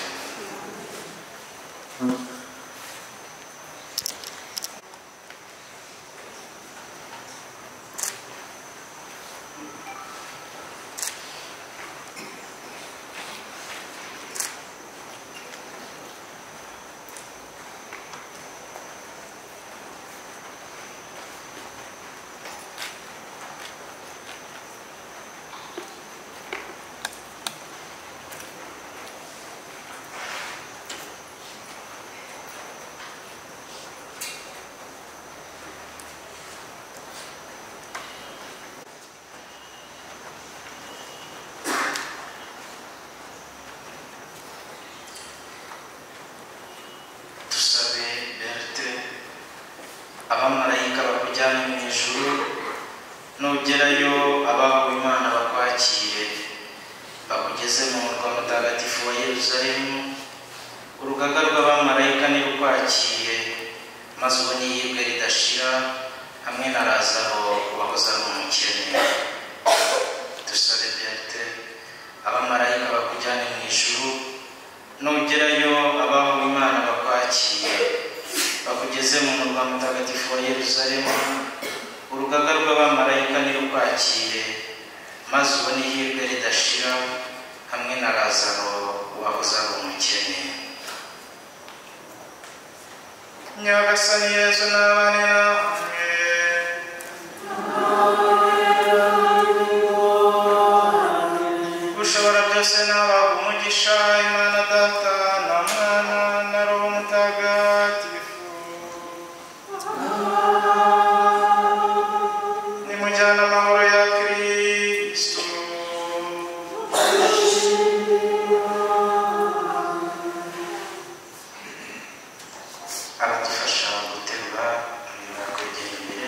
abamarayika bakujyane mu ijuru nugerayo abahawe imana bakwakire bakugeze mu murwa mutagatifu wa yeruzalemu urugaga rw'abamarayika nirukwakire maze ubone iyibwe ridashira hamwe na razaro wahoze ari umukene dusabe berite abamarayika bakujyane mu ijuru nugerayo abahawe imana bakwakire bakugeze mu murwa mutagatifu wa yeruzalemu urugaga rw'abamarayika nirukwakire maze ubone ihirwe ridashira hamwe na razaro wahoze ari umukene nyagasani yezu n'abane namwe ushobora byose n'abaha umugisha imana data na mwana na roho mutagatifu nimujyana amahoro ya kristo aradufasha guterura imirimo yo kwegera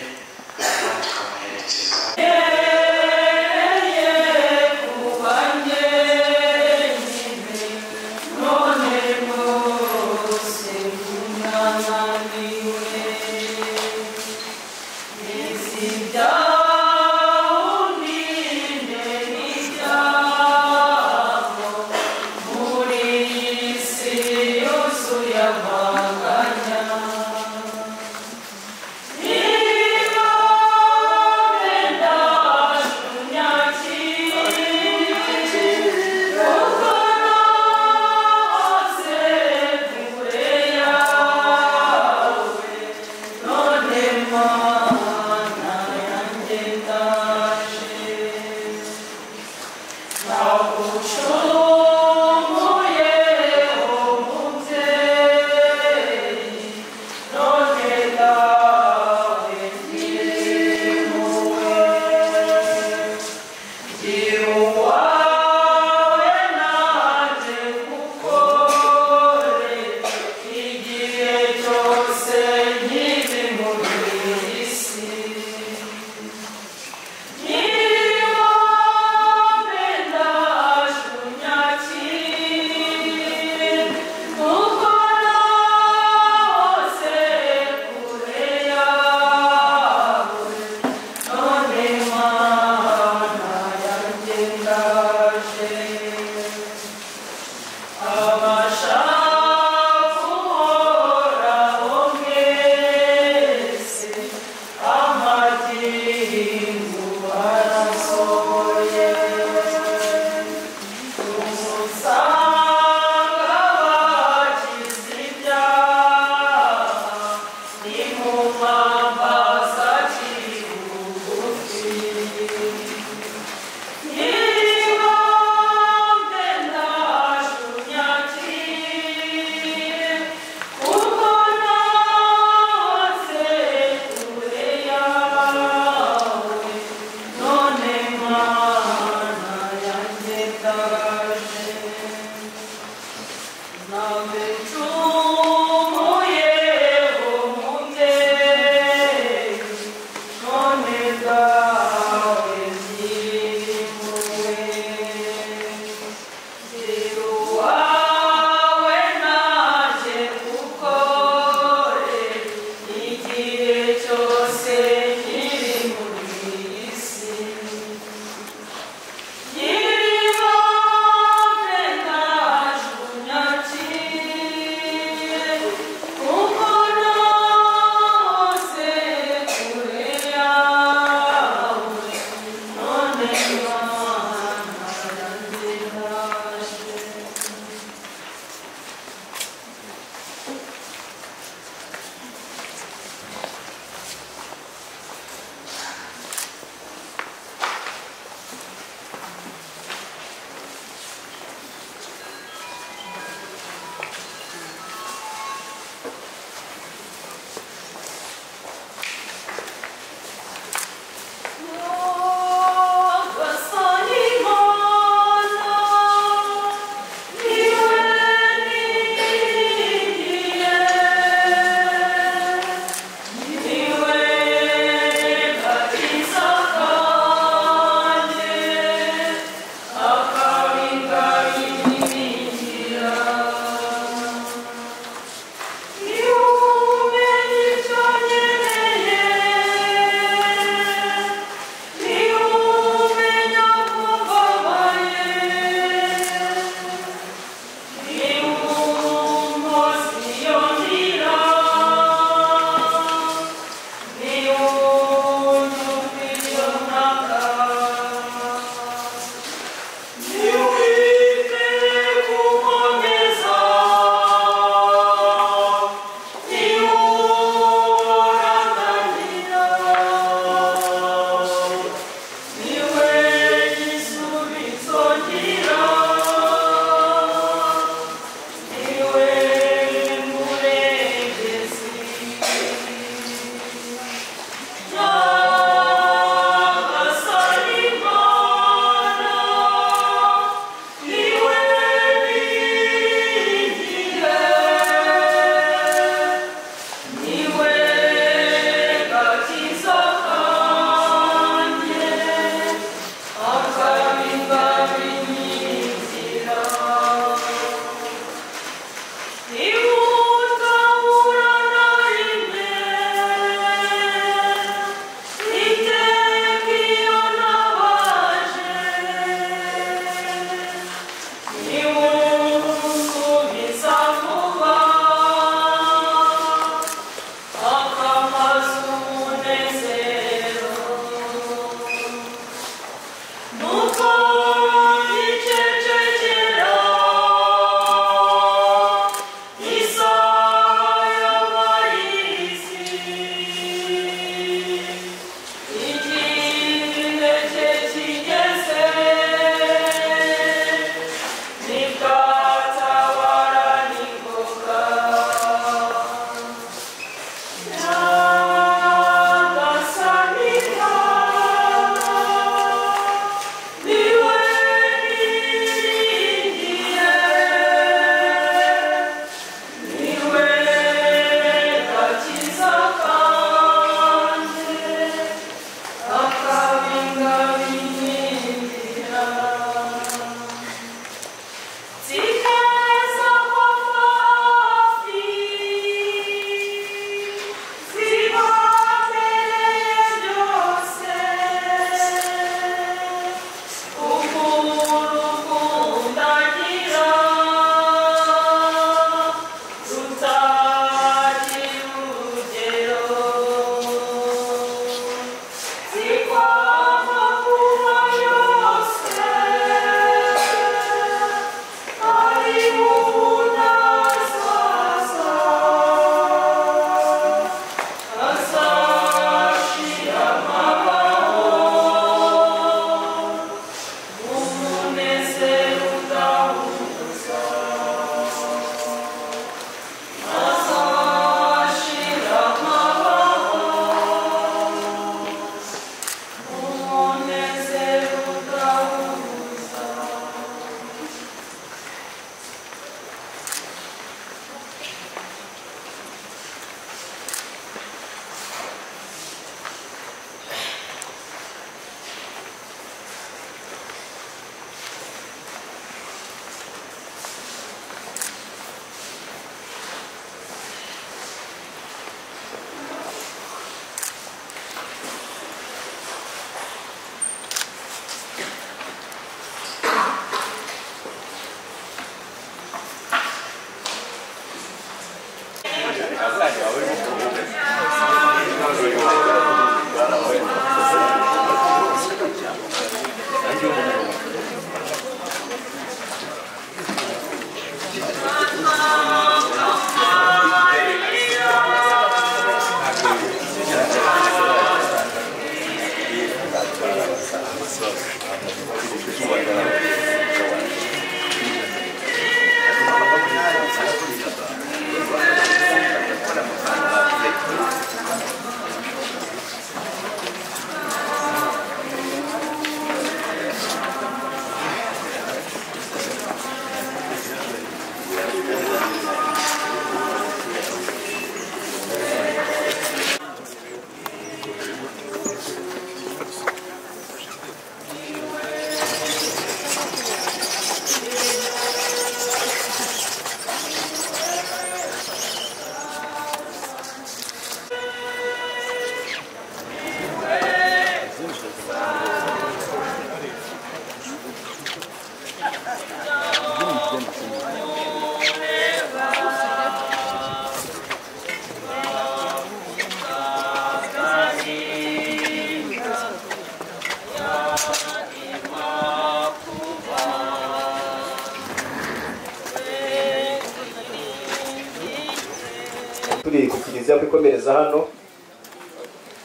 turi ku kiliziya kwikomereza hano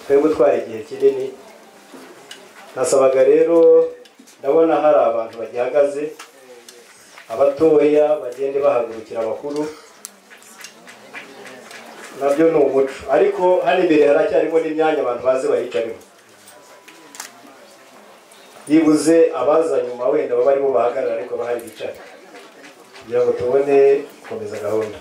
twari gutwara igihe kinini nasabaga rero ndabona hari abantu bagihagaze abatoya bagende bahagurukira abakuru nabyo ni umuco ariko hano imbere haracyarimo n'imyanya abantu bazi bayicarimo yibuze abaza nyuma wenda baba aribo bahagarara ariko bahari bicara kugira ngo tubone gukomeza gahunda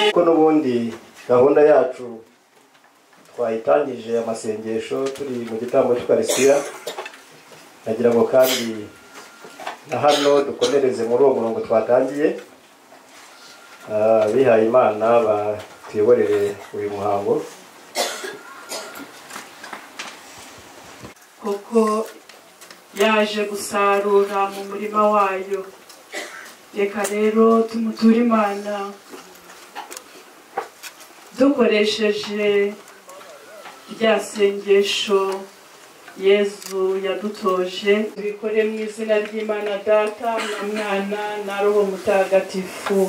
kuko n'ubundi gahunda yacu twayitangije amasengesho turi mu gitambo cy'ukarisiya nagira ngo kandi na hano dukomereze muri uwo murongo twatangiye Ah, abihaye imana batuyoborere uyu muhango kuko yaje gusarura mu murima wayo reka rero tumuture imana dukoresheje rya sengesho yezu yadutoje tubikore mu izina ry'imana data na mwana na roho mutagatifu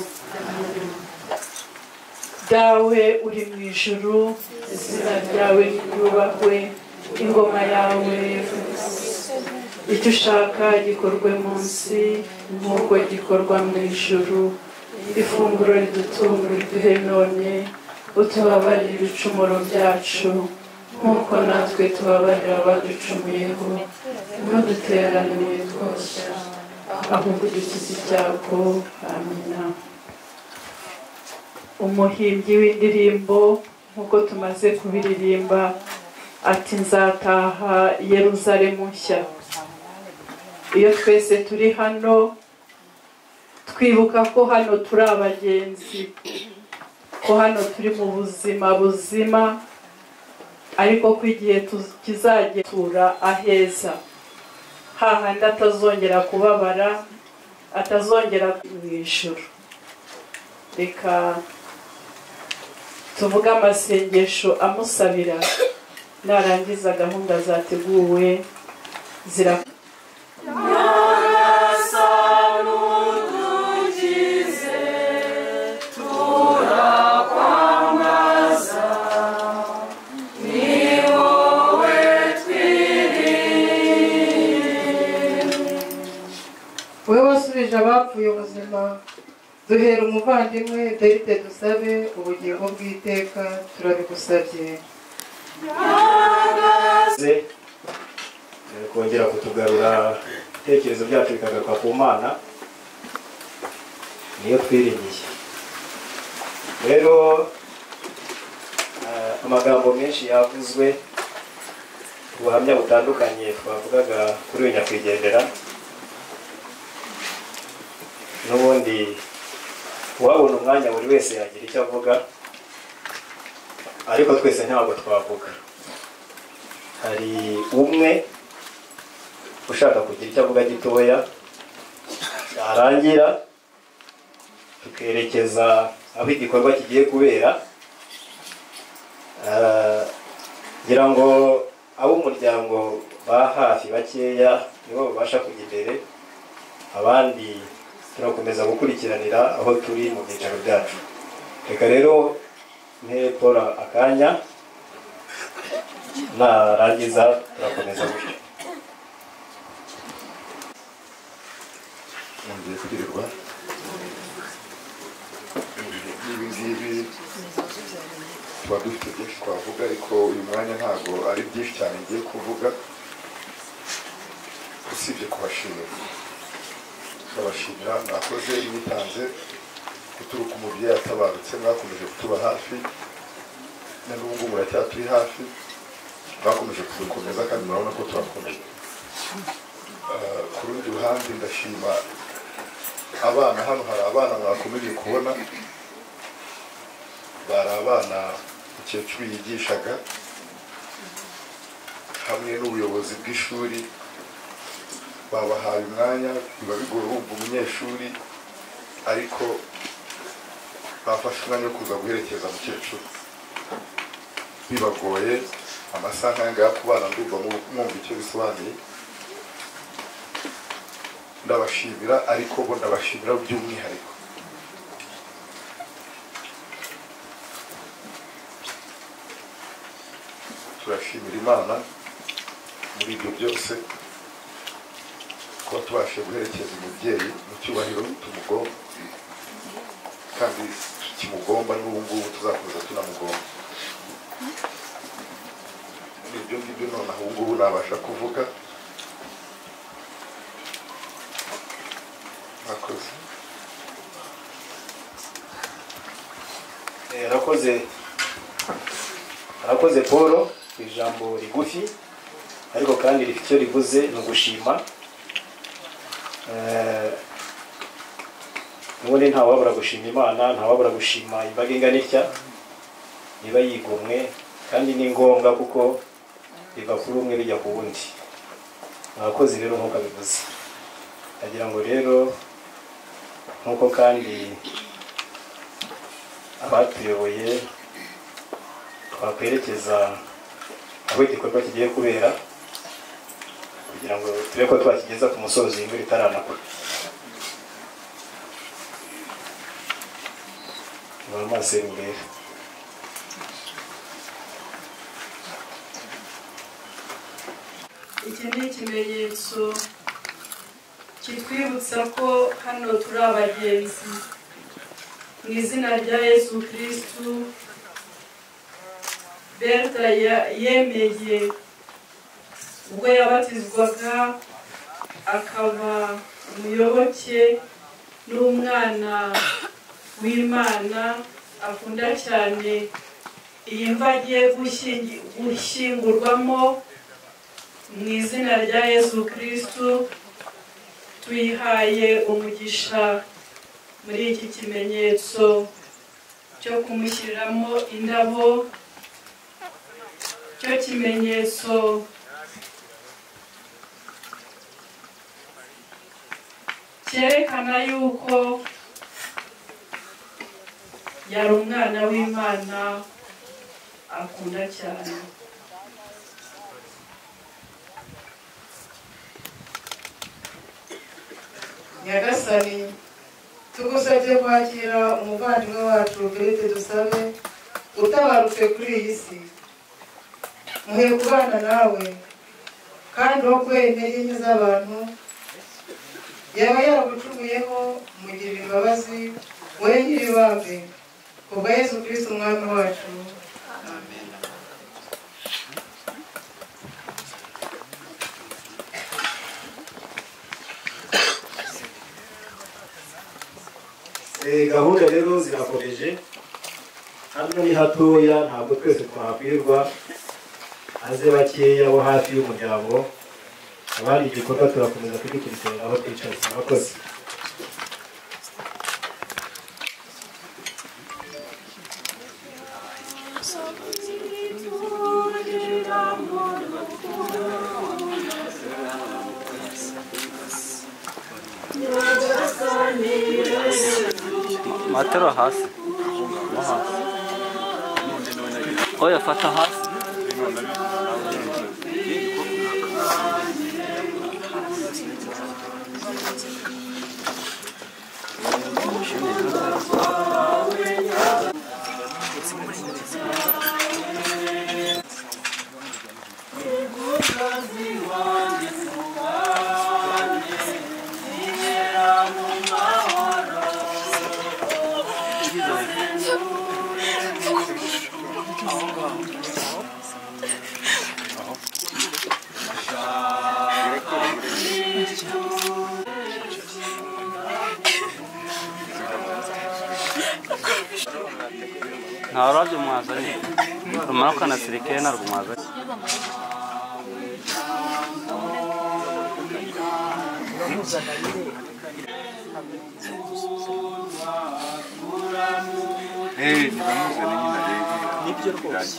dawe uri mu ijuru izina ryawe ryubakwe ingoma yawe icyo ushaka gikorwe munsi nk'uko gikorwa mu ijuru ifunguro ridutunga riduhe none utubabarire ibicumuro byacu nk'uko natwe tubabarira abaducumuyeho ntuduteraniye twose ahubwo udukize icyago amina umuhimbyi w'indirimbo nk'uko tumaze kubiririmba ati nzataha yeruzalemu nshya iyo twese turi hano twibuka ko hano turi abagenzi ko hano turi mu buzima buzima ariko ko igihe tuz- kizagetura aheza hahandi atazongera kubabara atazongera mu ijoro reka tuvuge amasengesho amusabira narangiza gahunda zateguwe zira wowe wasubije abapfuye ubuzima duhera umuvandimwe derite dusabe ubugingo bw'iteka turabigusabye maze eh, kongera kutugarura ibitekerezo byacu bikagaruka ku mana niyo twiringiye rero eh, amagambo menshi yavuzwe ubuhamya butandukanye twavugaga kuri uyu nyakwigendera n'ubundi uwabona umwanya buri wese yagira icyo avuga ariko twese ntabwo twavuga hari umwe ushaka kugira icyo avuga gitoya yarangira tukerekeza aho igikorwa kigiye kubera Ah, ngira ngo ab'umuryango ba hafi bakeya nibo babasha kujya imbere abandi turakomeza gukurikiranira aho turi mu byicaro byacu reka rero mpe paul akanya narangiza turakomeza gutyo ngiye kwirirwa ibi ngibi tuba dufite byinshi twavuga ariko uyu mwanya ntabwo ari byinshi cyane ngiye kuvuga usibye kubashimira turabashimira mwakoze mwitanze guturuka umubyeyi atabarutse mwakomeje kutuba hafi na n'ubu ngubu muracyaturi hafi mwakomeje kudukomeza kandi murabona ko turakomeye Eh, ku rundi ruhande ndashima abana hano hari abana mwakomeje kubona bari abana mukecuru yigishaga hamwe n'ubuyobozi bw'ishuri babahaye umwanya biba bigoye wumva umunyeshuri ariko bafashe umwanya wo kuza guherekeza mukecuru bibagoye amasaha nk'aya ku bana ndumva mu- mwumva icyo bisobanuye ndabashimira ariko bo ndabashimira by'umwihariko turashimira imana muri ibyo byose kuba tubashe guherekeza umubyeyi mu cyubahiro tumugomba kandi tukimugomba n'ubu ngubu tuzakomeza tunamugomba muri ibyo ngibyo nonaha ubu ngubu nabasha kuvuga mwakoze Eh, arakoze arakoze paul ku ijambo rigufi ariko kandi rifite icyo rivuze ni ugushima Eh, ubundi ntawabura gushima imana ntawabura gushima imbaga ingana itya niba yigomwe kandi ni ngombwa kuko biva kuri umwe bijya ku wundi mwakoze rero nk'uko abivuze ndagira ngo rero nk'uko kandi abatuyoboye twakwerekeza aho igikorwa kigiye kubera kugira ngo turebe ko twakigeza ku musozi imvura itaranagwa niba amaso y'umweru iki ni ikimenyetso kitwibutsa ko hano turi abagenzi mu izina rya yesu kirisitu berta ya- yemeye ubwo yabatizwaga akaba umuyoboke n'umwana w'imana akunda cyane iyi mva agiye gushyingi- gushyingurwamo mu izina rya yesu kirisitu tuyihaye umugisha muri iki kimenyetso cyo kumushyiriramo indabo cyo kimenyetso cyerekana yuko yari umwana w'imana akunda cyane nyagasani tugusabye kwakira umuvandimwe wacu berete dusabe utabarutse kuri iyi si muhe kubana nawe kandi wo kwene y'inyo z'abantu yaba yaragucumuyeho mugirira imbabazi wowe nyiribambe kubwa yesu kirisiti umwami wacu Eh, gahunda rero zirakomeje hano ni hatoya ntabwo twese twakwirwa aze bakeya bo hafi y'umuryango abari igikorwa turakomeza kugikurikirana aho twicaye murakoze matero hasi Mo hasi oya fata hasi nta rurabyo mwazanye rumara ukanasirikare narwo mwazanye nibyo rwose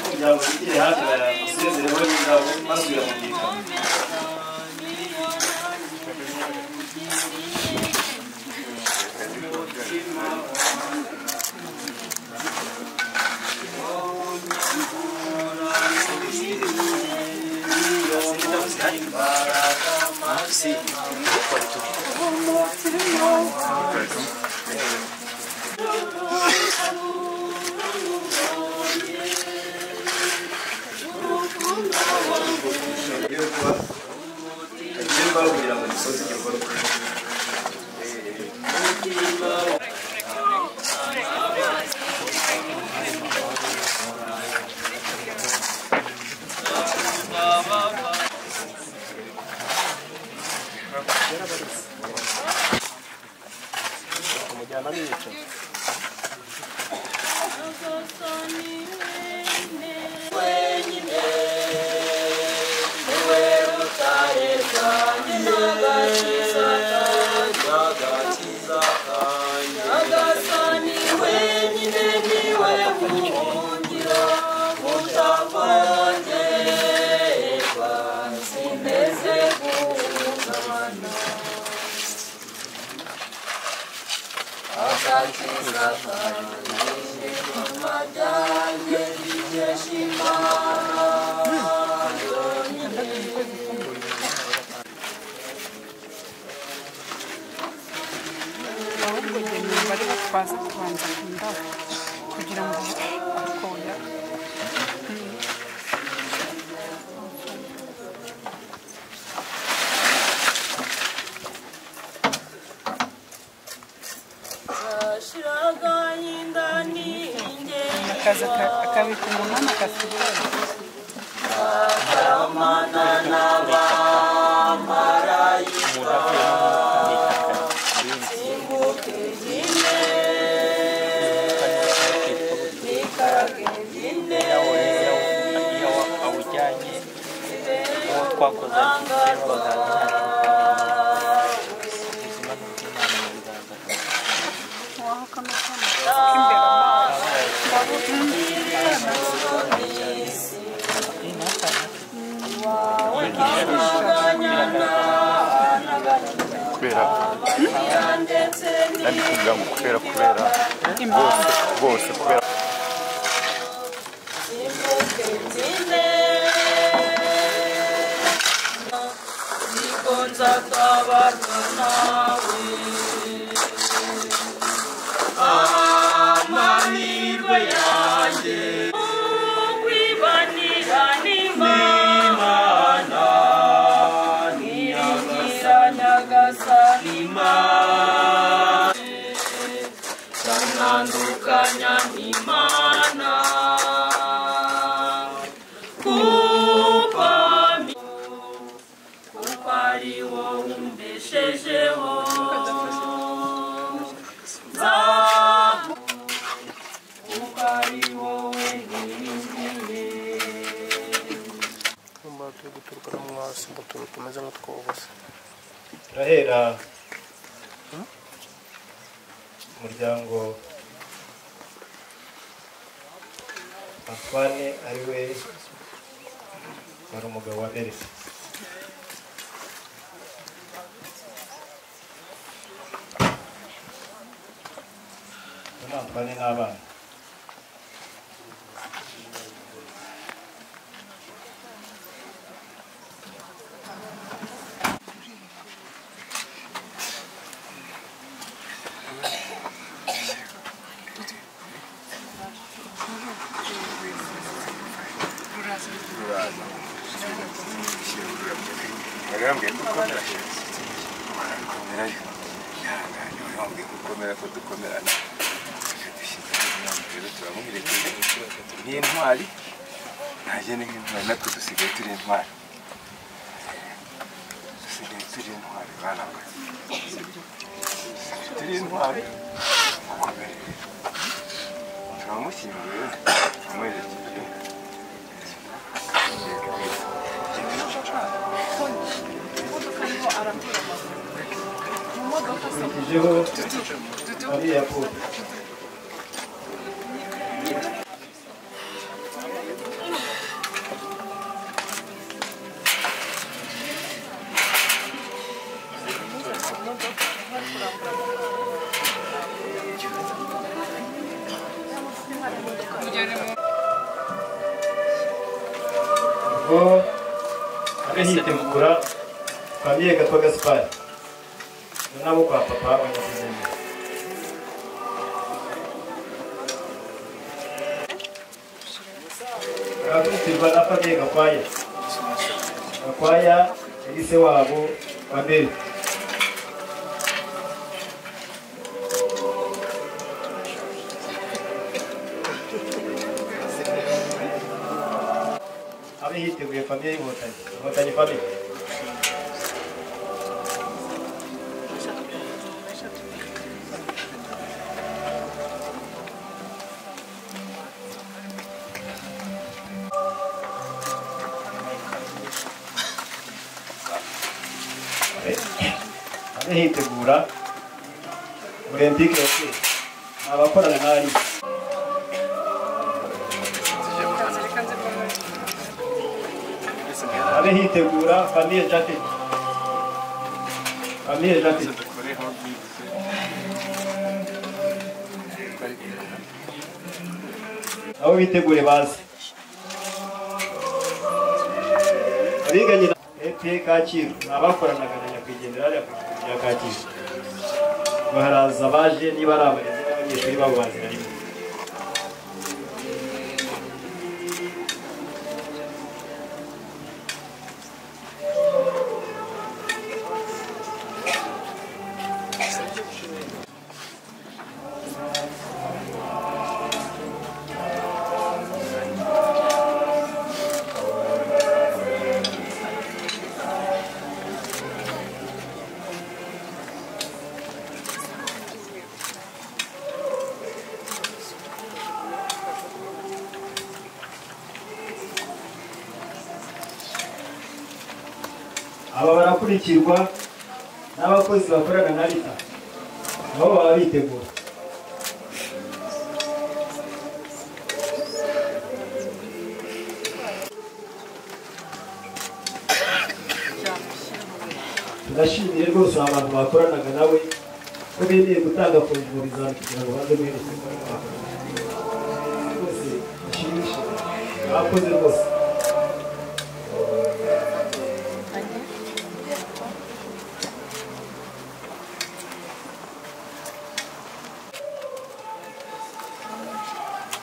kugira ngo bigire hafi bayamusezereho n'indabo maze uyamugika Thank you. bari batwaza kubanza indabo kugira ngo bakora akaza aka- akabika umunani akasigaye awujyanye uwo twakoze kubera kandi kugira ngo kubera kubera bose bose kubera amahirwe yanjye kwibanira n'imana niringira nyagasani imana ntandukanya n'imana kuko mi- kuko ari wowe umbeshejeho Nza- kuko ari wowe niringiye kumba turi guturuka no mu hasi ngo turu tumeze nk'utwobose turahera umuryango afane ari we wari umugabo wa elisa ni afane n'abana barambwiye kuko ndashyize kumerayo ihangane barambwiye gukomera ko dukomerana akadushyize inama rero turamuherekeje nk'intwari ntagende nk'intwari natwe dusigaye turi intwari dusigaye turi intwari bana mwe dusigaye turi intwari gukomere turamushyinguye turamuherekeje ijeho ari yakobo ubwo agahitemukura famiye gatwa gasipari nabo kwa papa banyasezeranye barakutirwa na famiye gakwaya gakwaya yari se wabo wa mbere abe hiteguye famiye y'inkotanyi inkotanyi famiye abe hitegura olempike yose abakorana n'ari abe hitegura famiye jate famiye jate nabo bitegure baze abiganye na epe kacyiru ni abakoranaga na nyakwigendera hariya ku kigo cya kacyiru baharaza baje niba ari abarezi n'abanyeshuri babo bazira rimwe aba barakurikirwa n'abakozi bakorana na leta nabo baba bitegura turashimire rwose abantu bakoranaga nawe ko bemeye gutanga funguro zawe kugira ngo baze guhereza imbaraga bakorana rwose bashimishije bakoze rwose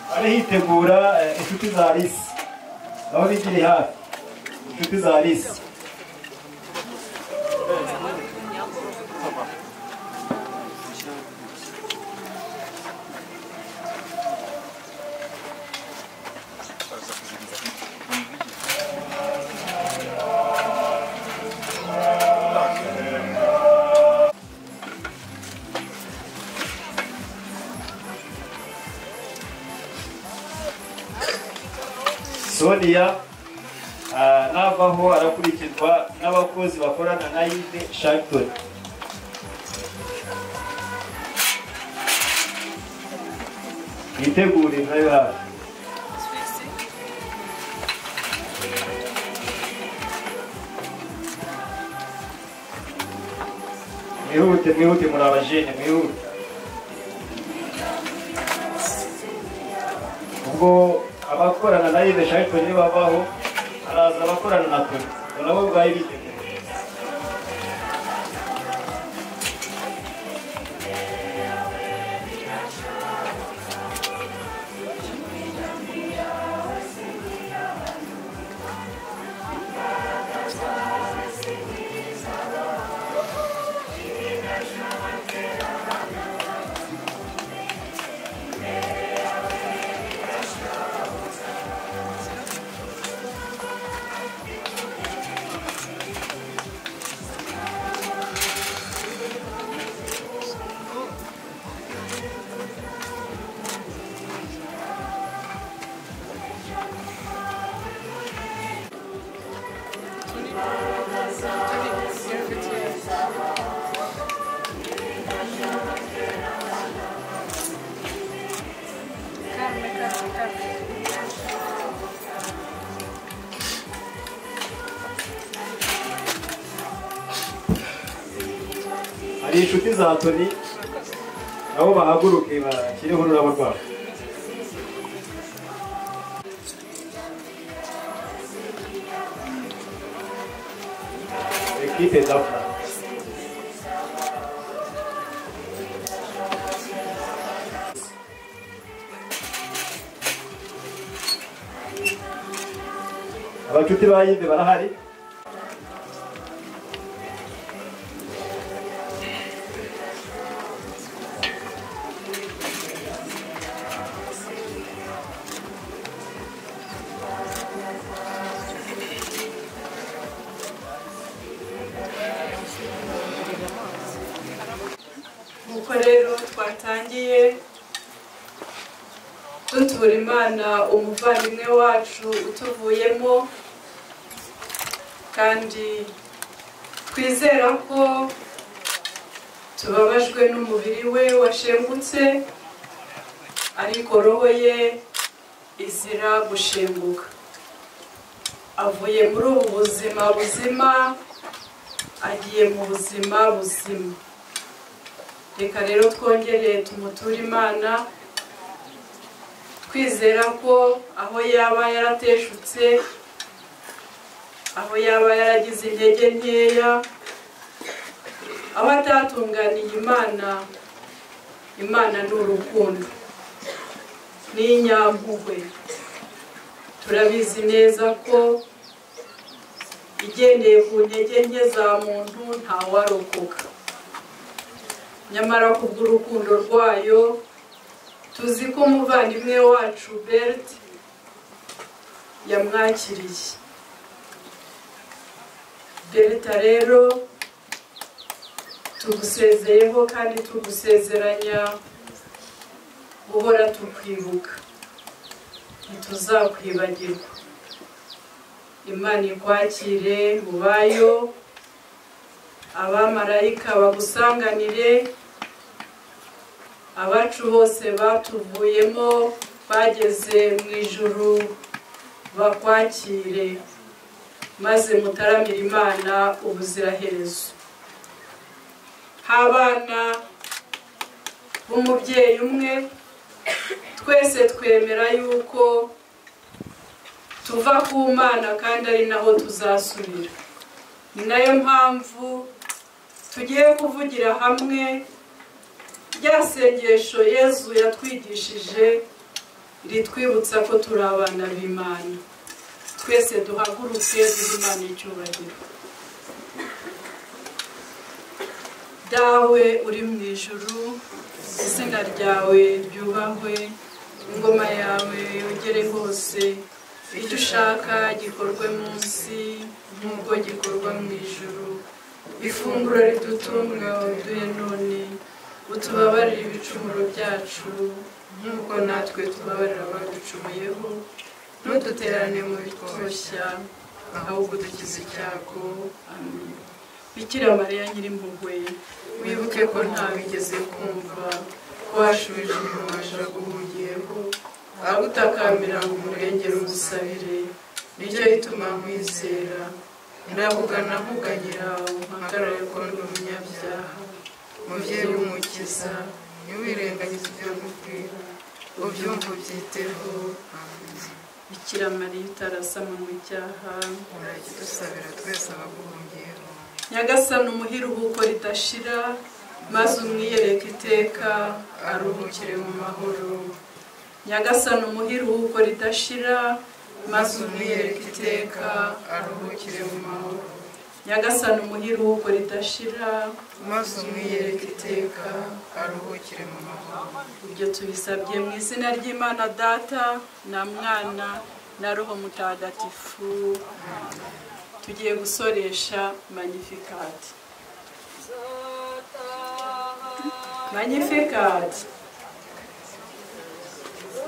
bari hitegura eh, inshuti za Alice aho bigiri hafi inshuti za Alice Sonia ah, navaho arakurikirwa n'abakozi bakorana na Yves Sharpton yitegure nayo hafi mwihute mwihute muri abajene mwihute ubwo abakorana na Yves Sharpton babaho araza abakorana na Tony nabo bwaye biteguye hari inshuti za Tony nabo bahaguruke bashyireho ururabo rwabo ekipe dafura abacuti ba yimbe barahari nuko rero twatangiye dutura imana umuvandimwe wacu utuvuyemo kandi twizera ko tubabajwe n'umubiri we washengutse ariko roho ye izira gushenguka avuye muri ubu buzima buzima agiye mu buzima buzima reka rero twongere tumuture imana twizera ko aho yaba yarateshutse aho yaba yaragize intege nkeya aho atatunganiye imana imana ni urukundo ni inyampuhwe turabizi neza ko igendeye ku ntege nke za muntu ntawarokoka nyamara kubw'urukundo rwayo tuzi ko umuvandimwe wacu bert yamwakiriye berta rero tugusezeyeho kandi tugusezeranya guhora tukwibuka ntituzakwibagirwa imana ikwakire mubayo abamarayika bagusanganire abacu bose batuvuyemo bageze mu ijuru bakwakire maze mutaramire imana ubuziraherezo h'abana b'umubyeyi umwe twese twemera yuko tuva ku mana kandi ari naho tuzasubira ni nayo mpamvu tugiye kuvugira hamwe rya sengesho yezu yatwigishije ritwibutsa ko turi abana b'imana twese duhaguruke duhe imana icyubahiro dawe uri mu ijuru izina ryawe ryubahwe ingoma yawe yogere hose icyo ushaka gikorwe munsi nk'uko gikorwa mu ijuru ifunguro ridutunga waduhe none utubabarire ibicumuro byacu nk'uko natwe tubabarira abaducumuyeho ntuduterane mu bitoshya ahubwo dukize icyago amen bikira mariya nyirimpuhwe wibuke ko ntawigeze kumva ko washubije umuntu guhugiyeho agutakambira ngo umurengere umusabire nicyo gituma nkwizera ndavugana nkuganyira umpagarare ko ndi umunyabyaha mubyeyi w'umukiza ntiwirengagize ibyo nkubwira ubyumva ubyiteho bikira mariya utarasama mu cyaha urakidusabira twese abaguhungiyeho nyagasana umuhiruhuko ridashira maze umwiyereke iteka aruhukire mu mahoro nyagasana umuhiruhuko ridashira maze umwiyereke iteka aruhukire mu mahoro nyagasana umuhiruhuko ridashira maze umwiyereke iteka aruhukire mu mahoro ibyo tubisabye mu izina ry'imana data na mwana na roho mutagatifu tugiye gusoresha magnificat magnificat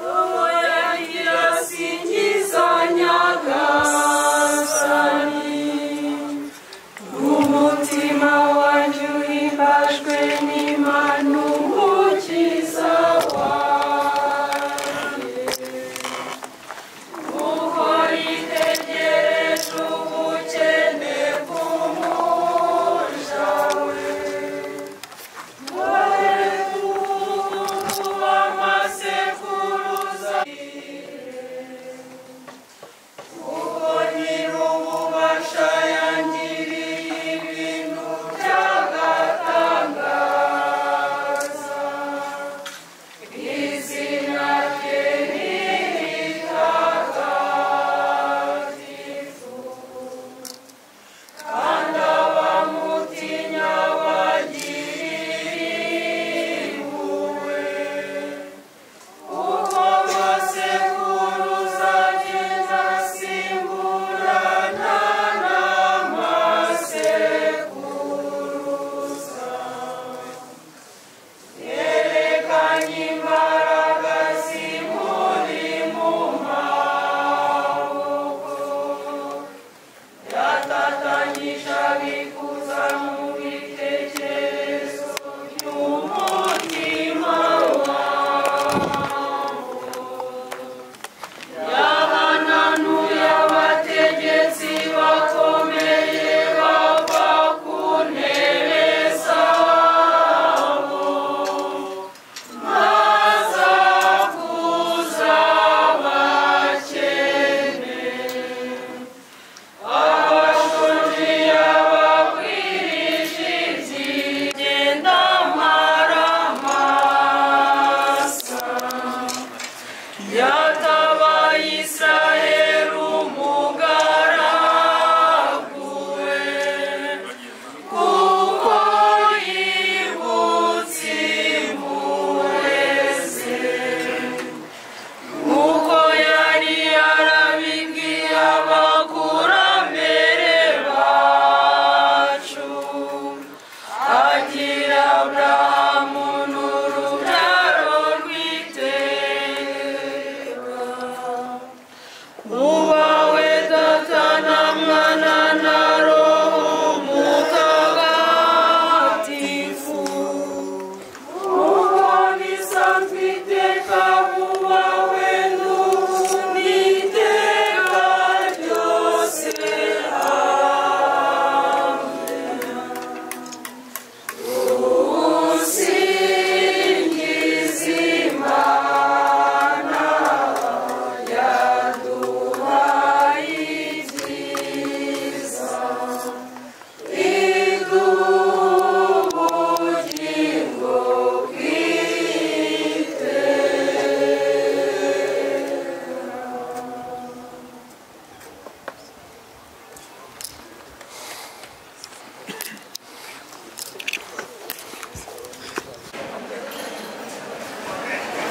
Roho yanjye irasingiza nyagasani umutima wanjye uhimbajwe n'imana umukiza wanjye uhora itegereje ubukene bw'umuja we wowe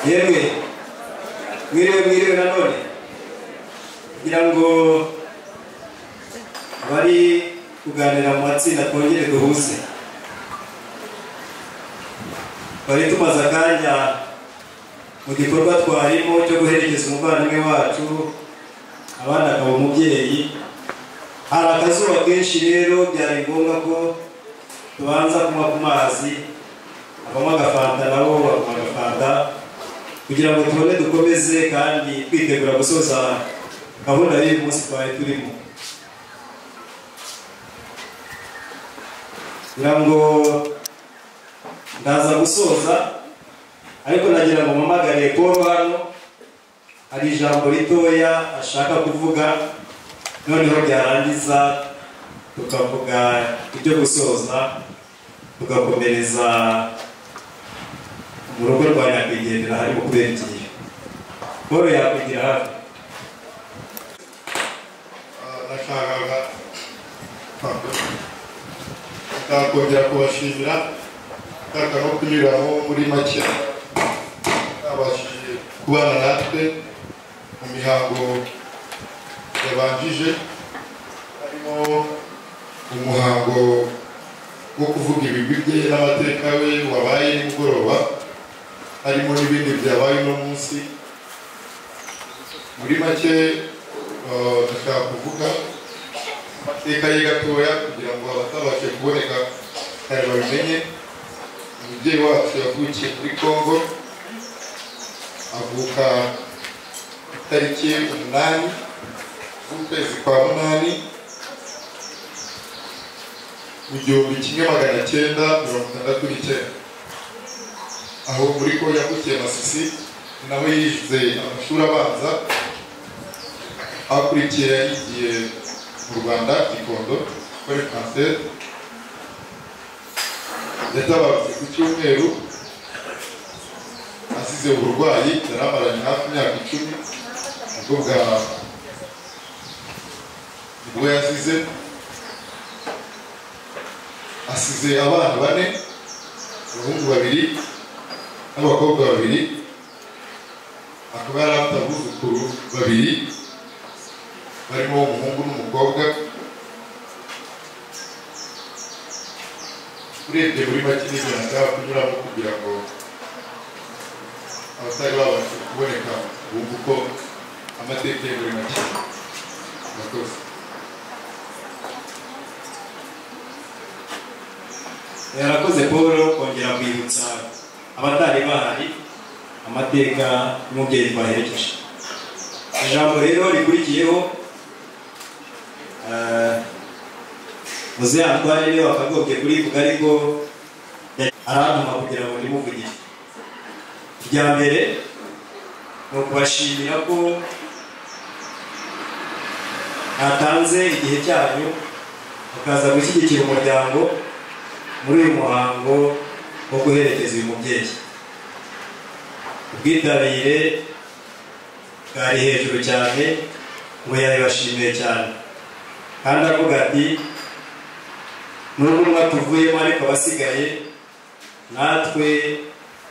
yemwe mwiriwe mwiriwe nanone kugira ngo bari kuganira mu matsinda twongere duhuze bari tumaze akanya mu gikorwa twarimo cyo guherekeza umuvandimwe wacu abana akaba umubyeyi hari akazuba kenshi rero byari ngombwa ko tubanza kunywa ku mazi abanywa agafanta nabo banywa agafanta kugira ngo tubone dukomeze kandi twitegura gusoza gahunda y'uyu munsi twari turimo kugira ngo ndaza gusoza ariko nagira ngo mpamagare paul hano hari ijambo ritoya ashaka kuvuga noneho byarangiza tukavuga ibyo gusoza tugakomereza mu rugo rwa nyakwigendera harimo kubegera paul yakwigira hafi nashakaga nshaka kongera kubashimira nshaka no kunyuraho muri make babashije kubana natwe mu mihango yabanjije harimo umuhango wo kuvuga ibigwi bye n'amateka we wabaye nimugoroba harimo n'ibindi byabaye uno munsi muri make eh, ndashaka kuvuga amateka ye gatoya kugira ngo abatabashe kuboneka kare babimenye umubyeyi wacu yavukiye muri congo avuka itariki umunani z'ukwezi kwa munani mu gihumbi kimwe magana cyenda mirongo itandatu n'icyenda aho muri ko yavukiye masisi naho yize amashuri abanza hakurikira yigiye mu rwanda gikondo kuri kanseri yatabarutse ku cyumweru asize uburwayi yari amaranye hafi imyaka icumi nibwo bwa nibwo yasize asize abana bane abahungu babiri n'abakobwa babiri akaba yari afite abuzukuru babiri barimo umuhungu n'umukobwa urebye muri make n'ibintu ashaka kunyuramo kugira ngo abatari babasha kuboneka bumva uko amateka ye muri make murakoze yarakoze paul kongera kwibutsa abatari bahari amateka y'umubyeyi twaherekeje ijambo rero rikurikiyeho eh, muzehe atware rero akagobye kurivuga ariko ya- arantuma kugira ngo ndimuvugire irya mbere ni ukubashimira ko mwatanze igihe cyanyu mukaza gushyigikira umuryango muri uyu muhango wo guherekeza uyu mubyeyi ubwitabire bwari hejuru cyane ngo yabibashimiye cyane kandi aravuga ati nubwo umwe tuvuyemo ariko abasigaye natwe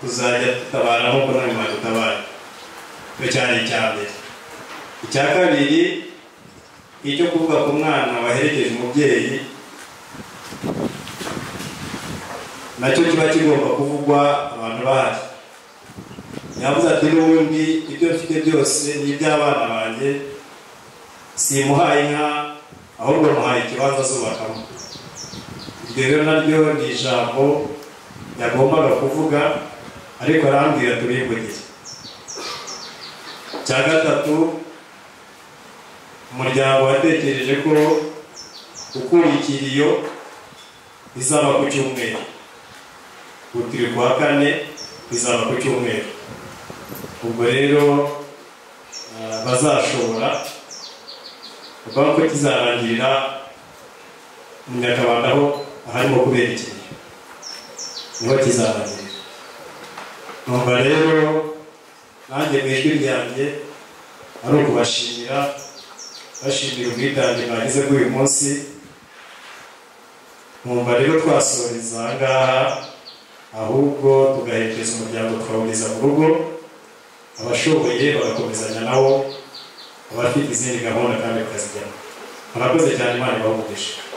tuzajya dutabara nk'uko namwe mwadutabara icyo cyari icya mbere icya kabiri ni icyo kuvuga ku mwana waherekeje umubyeyi nacyo kiba kigomba kuvugwa abantu bahari yavuze ati n'ubundi ibyo mfite byose ni iby'abana banjye simuhaye inka ahubwo muhaye ikibanza azubakamo iryo rero naryo ni ijambo yagombaga kuvuga ariko arambwira tubivugire icya gatatu umuryango watekereje ko gukura ikiriyo bizaba ku cyumweru gutiri kwa kane bizaba ku cyumweru ubwo rero ah, bazashobora kuvuga ko kizarangirira mu nyakabanda aho aharimo kubera ikiriyo niho kizarangirira numva rero nanjye mu ijwi ryanjye ari ukubashimira bashimira ubwitange mwagize kuri uyu munsi numva rero twasoreza aha ngaha ahubwo tugaherekeza umuryango tukawugeza mu rugo abashoboye bagakomezanya nabo abafite izindi gahunda kandi bakazijyamo abakoze cyane imana ibaha umugisha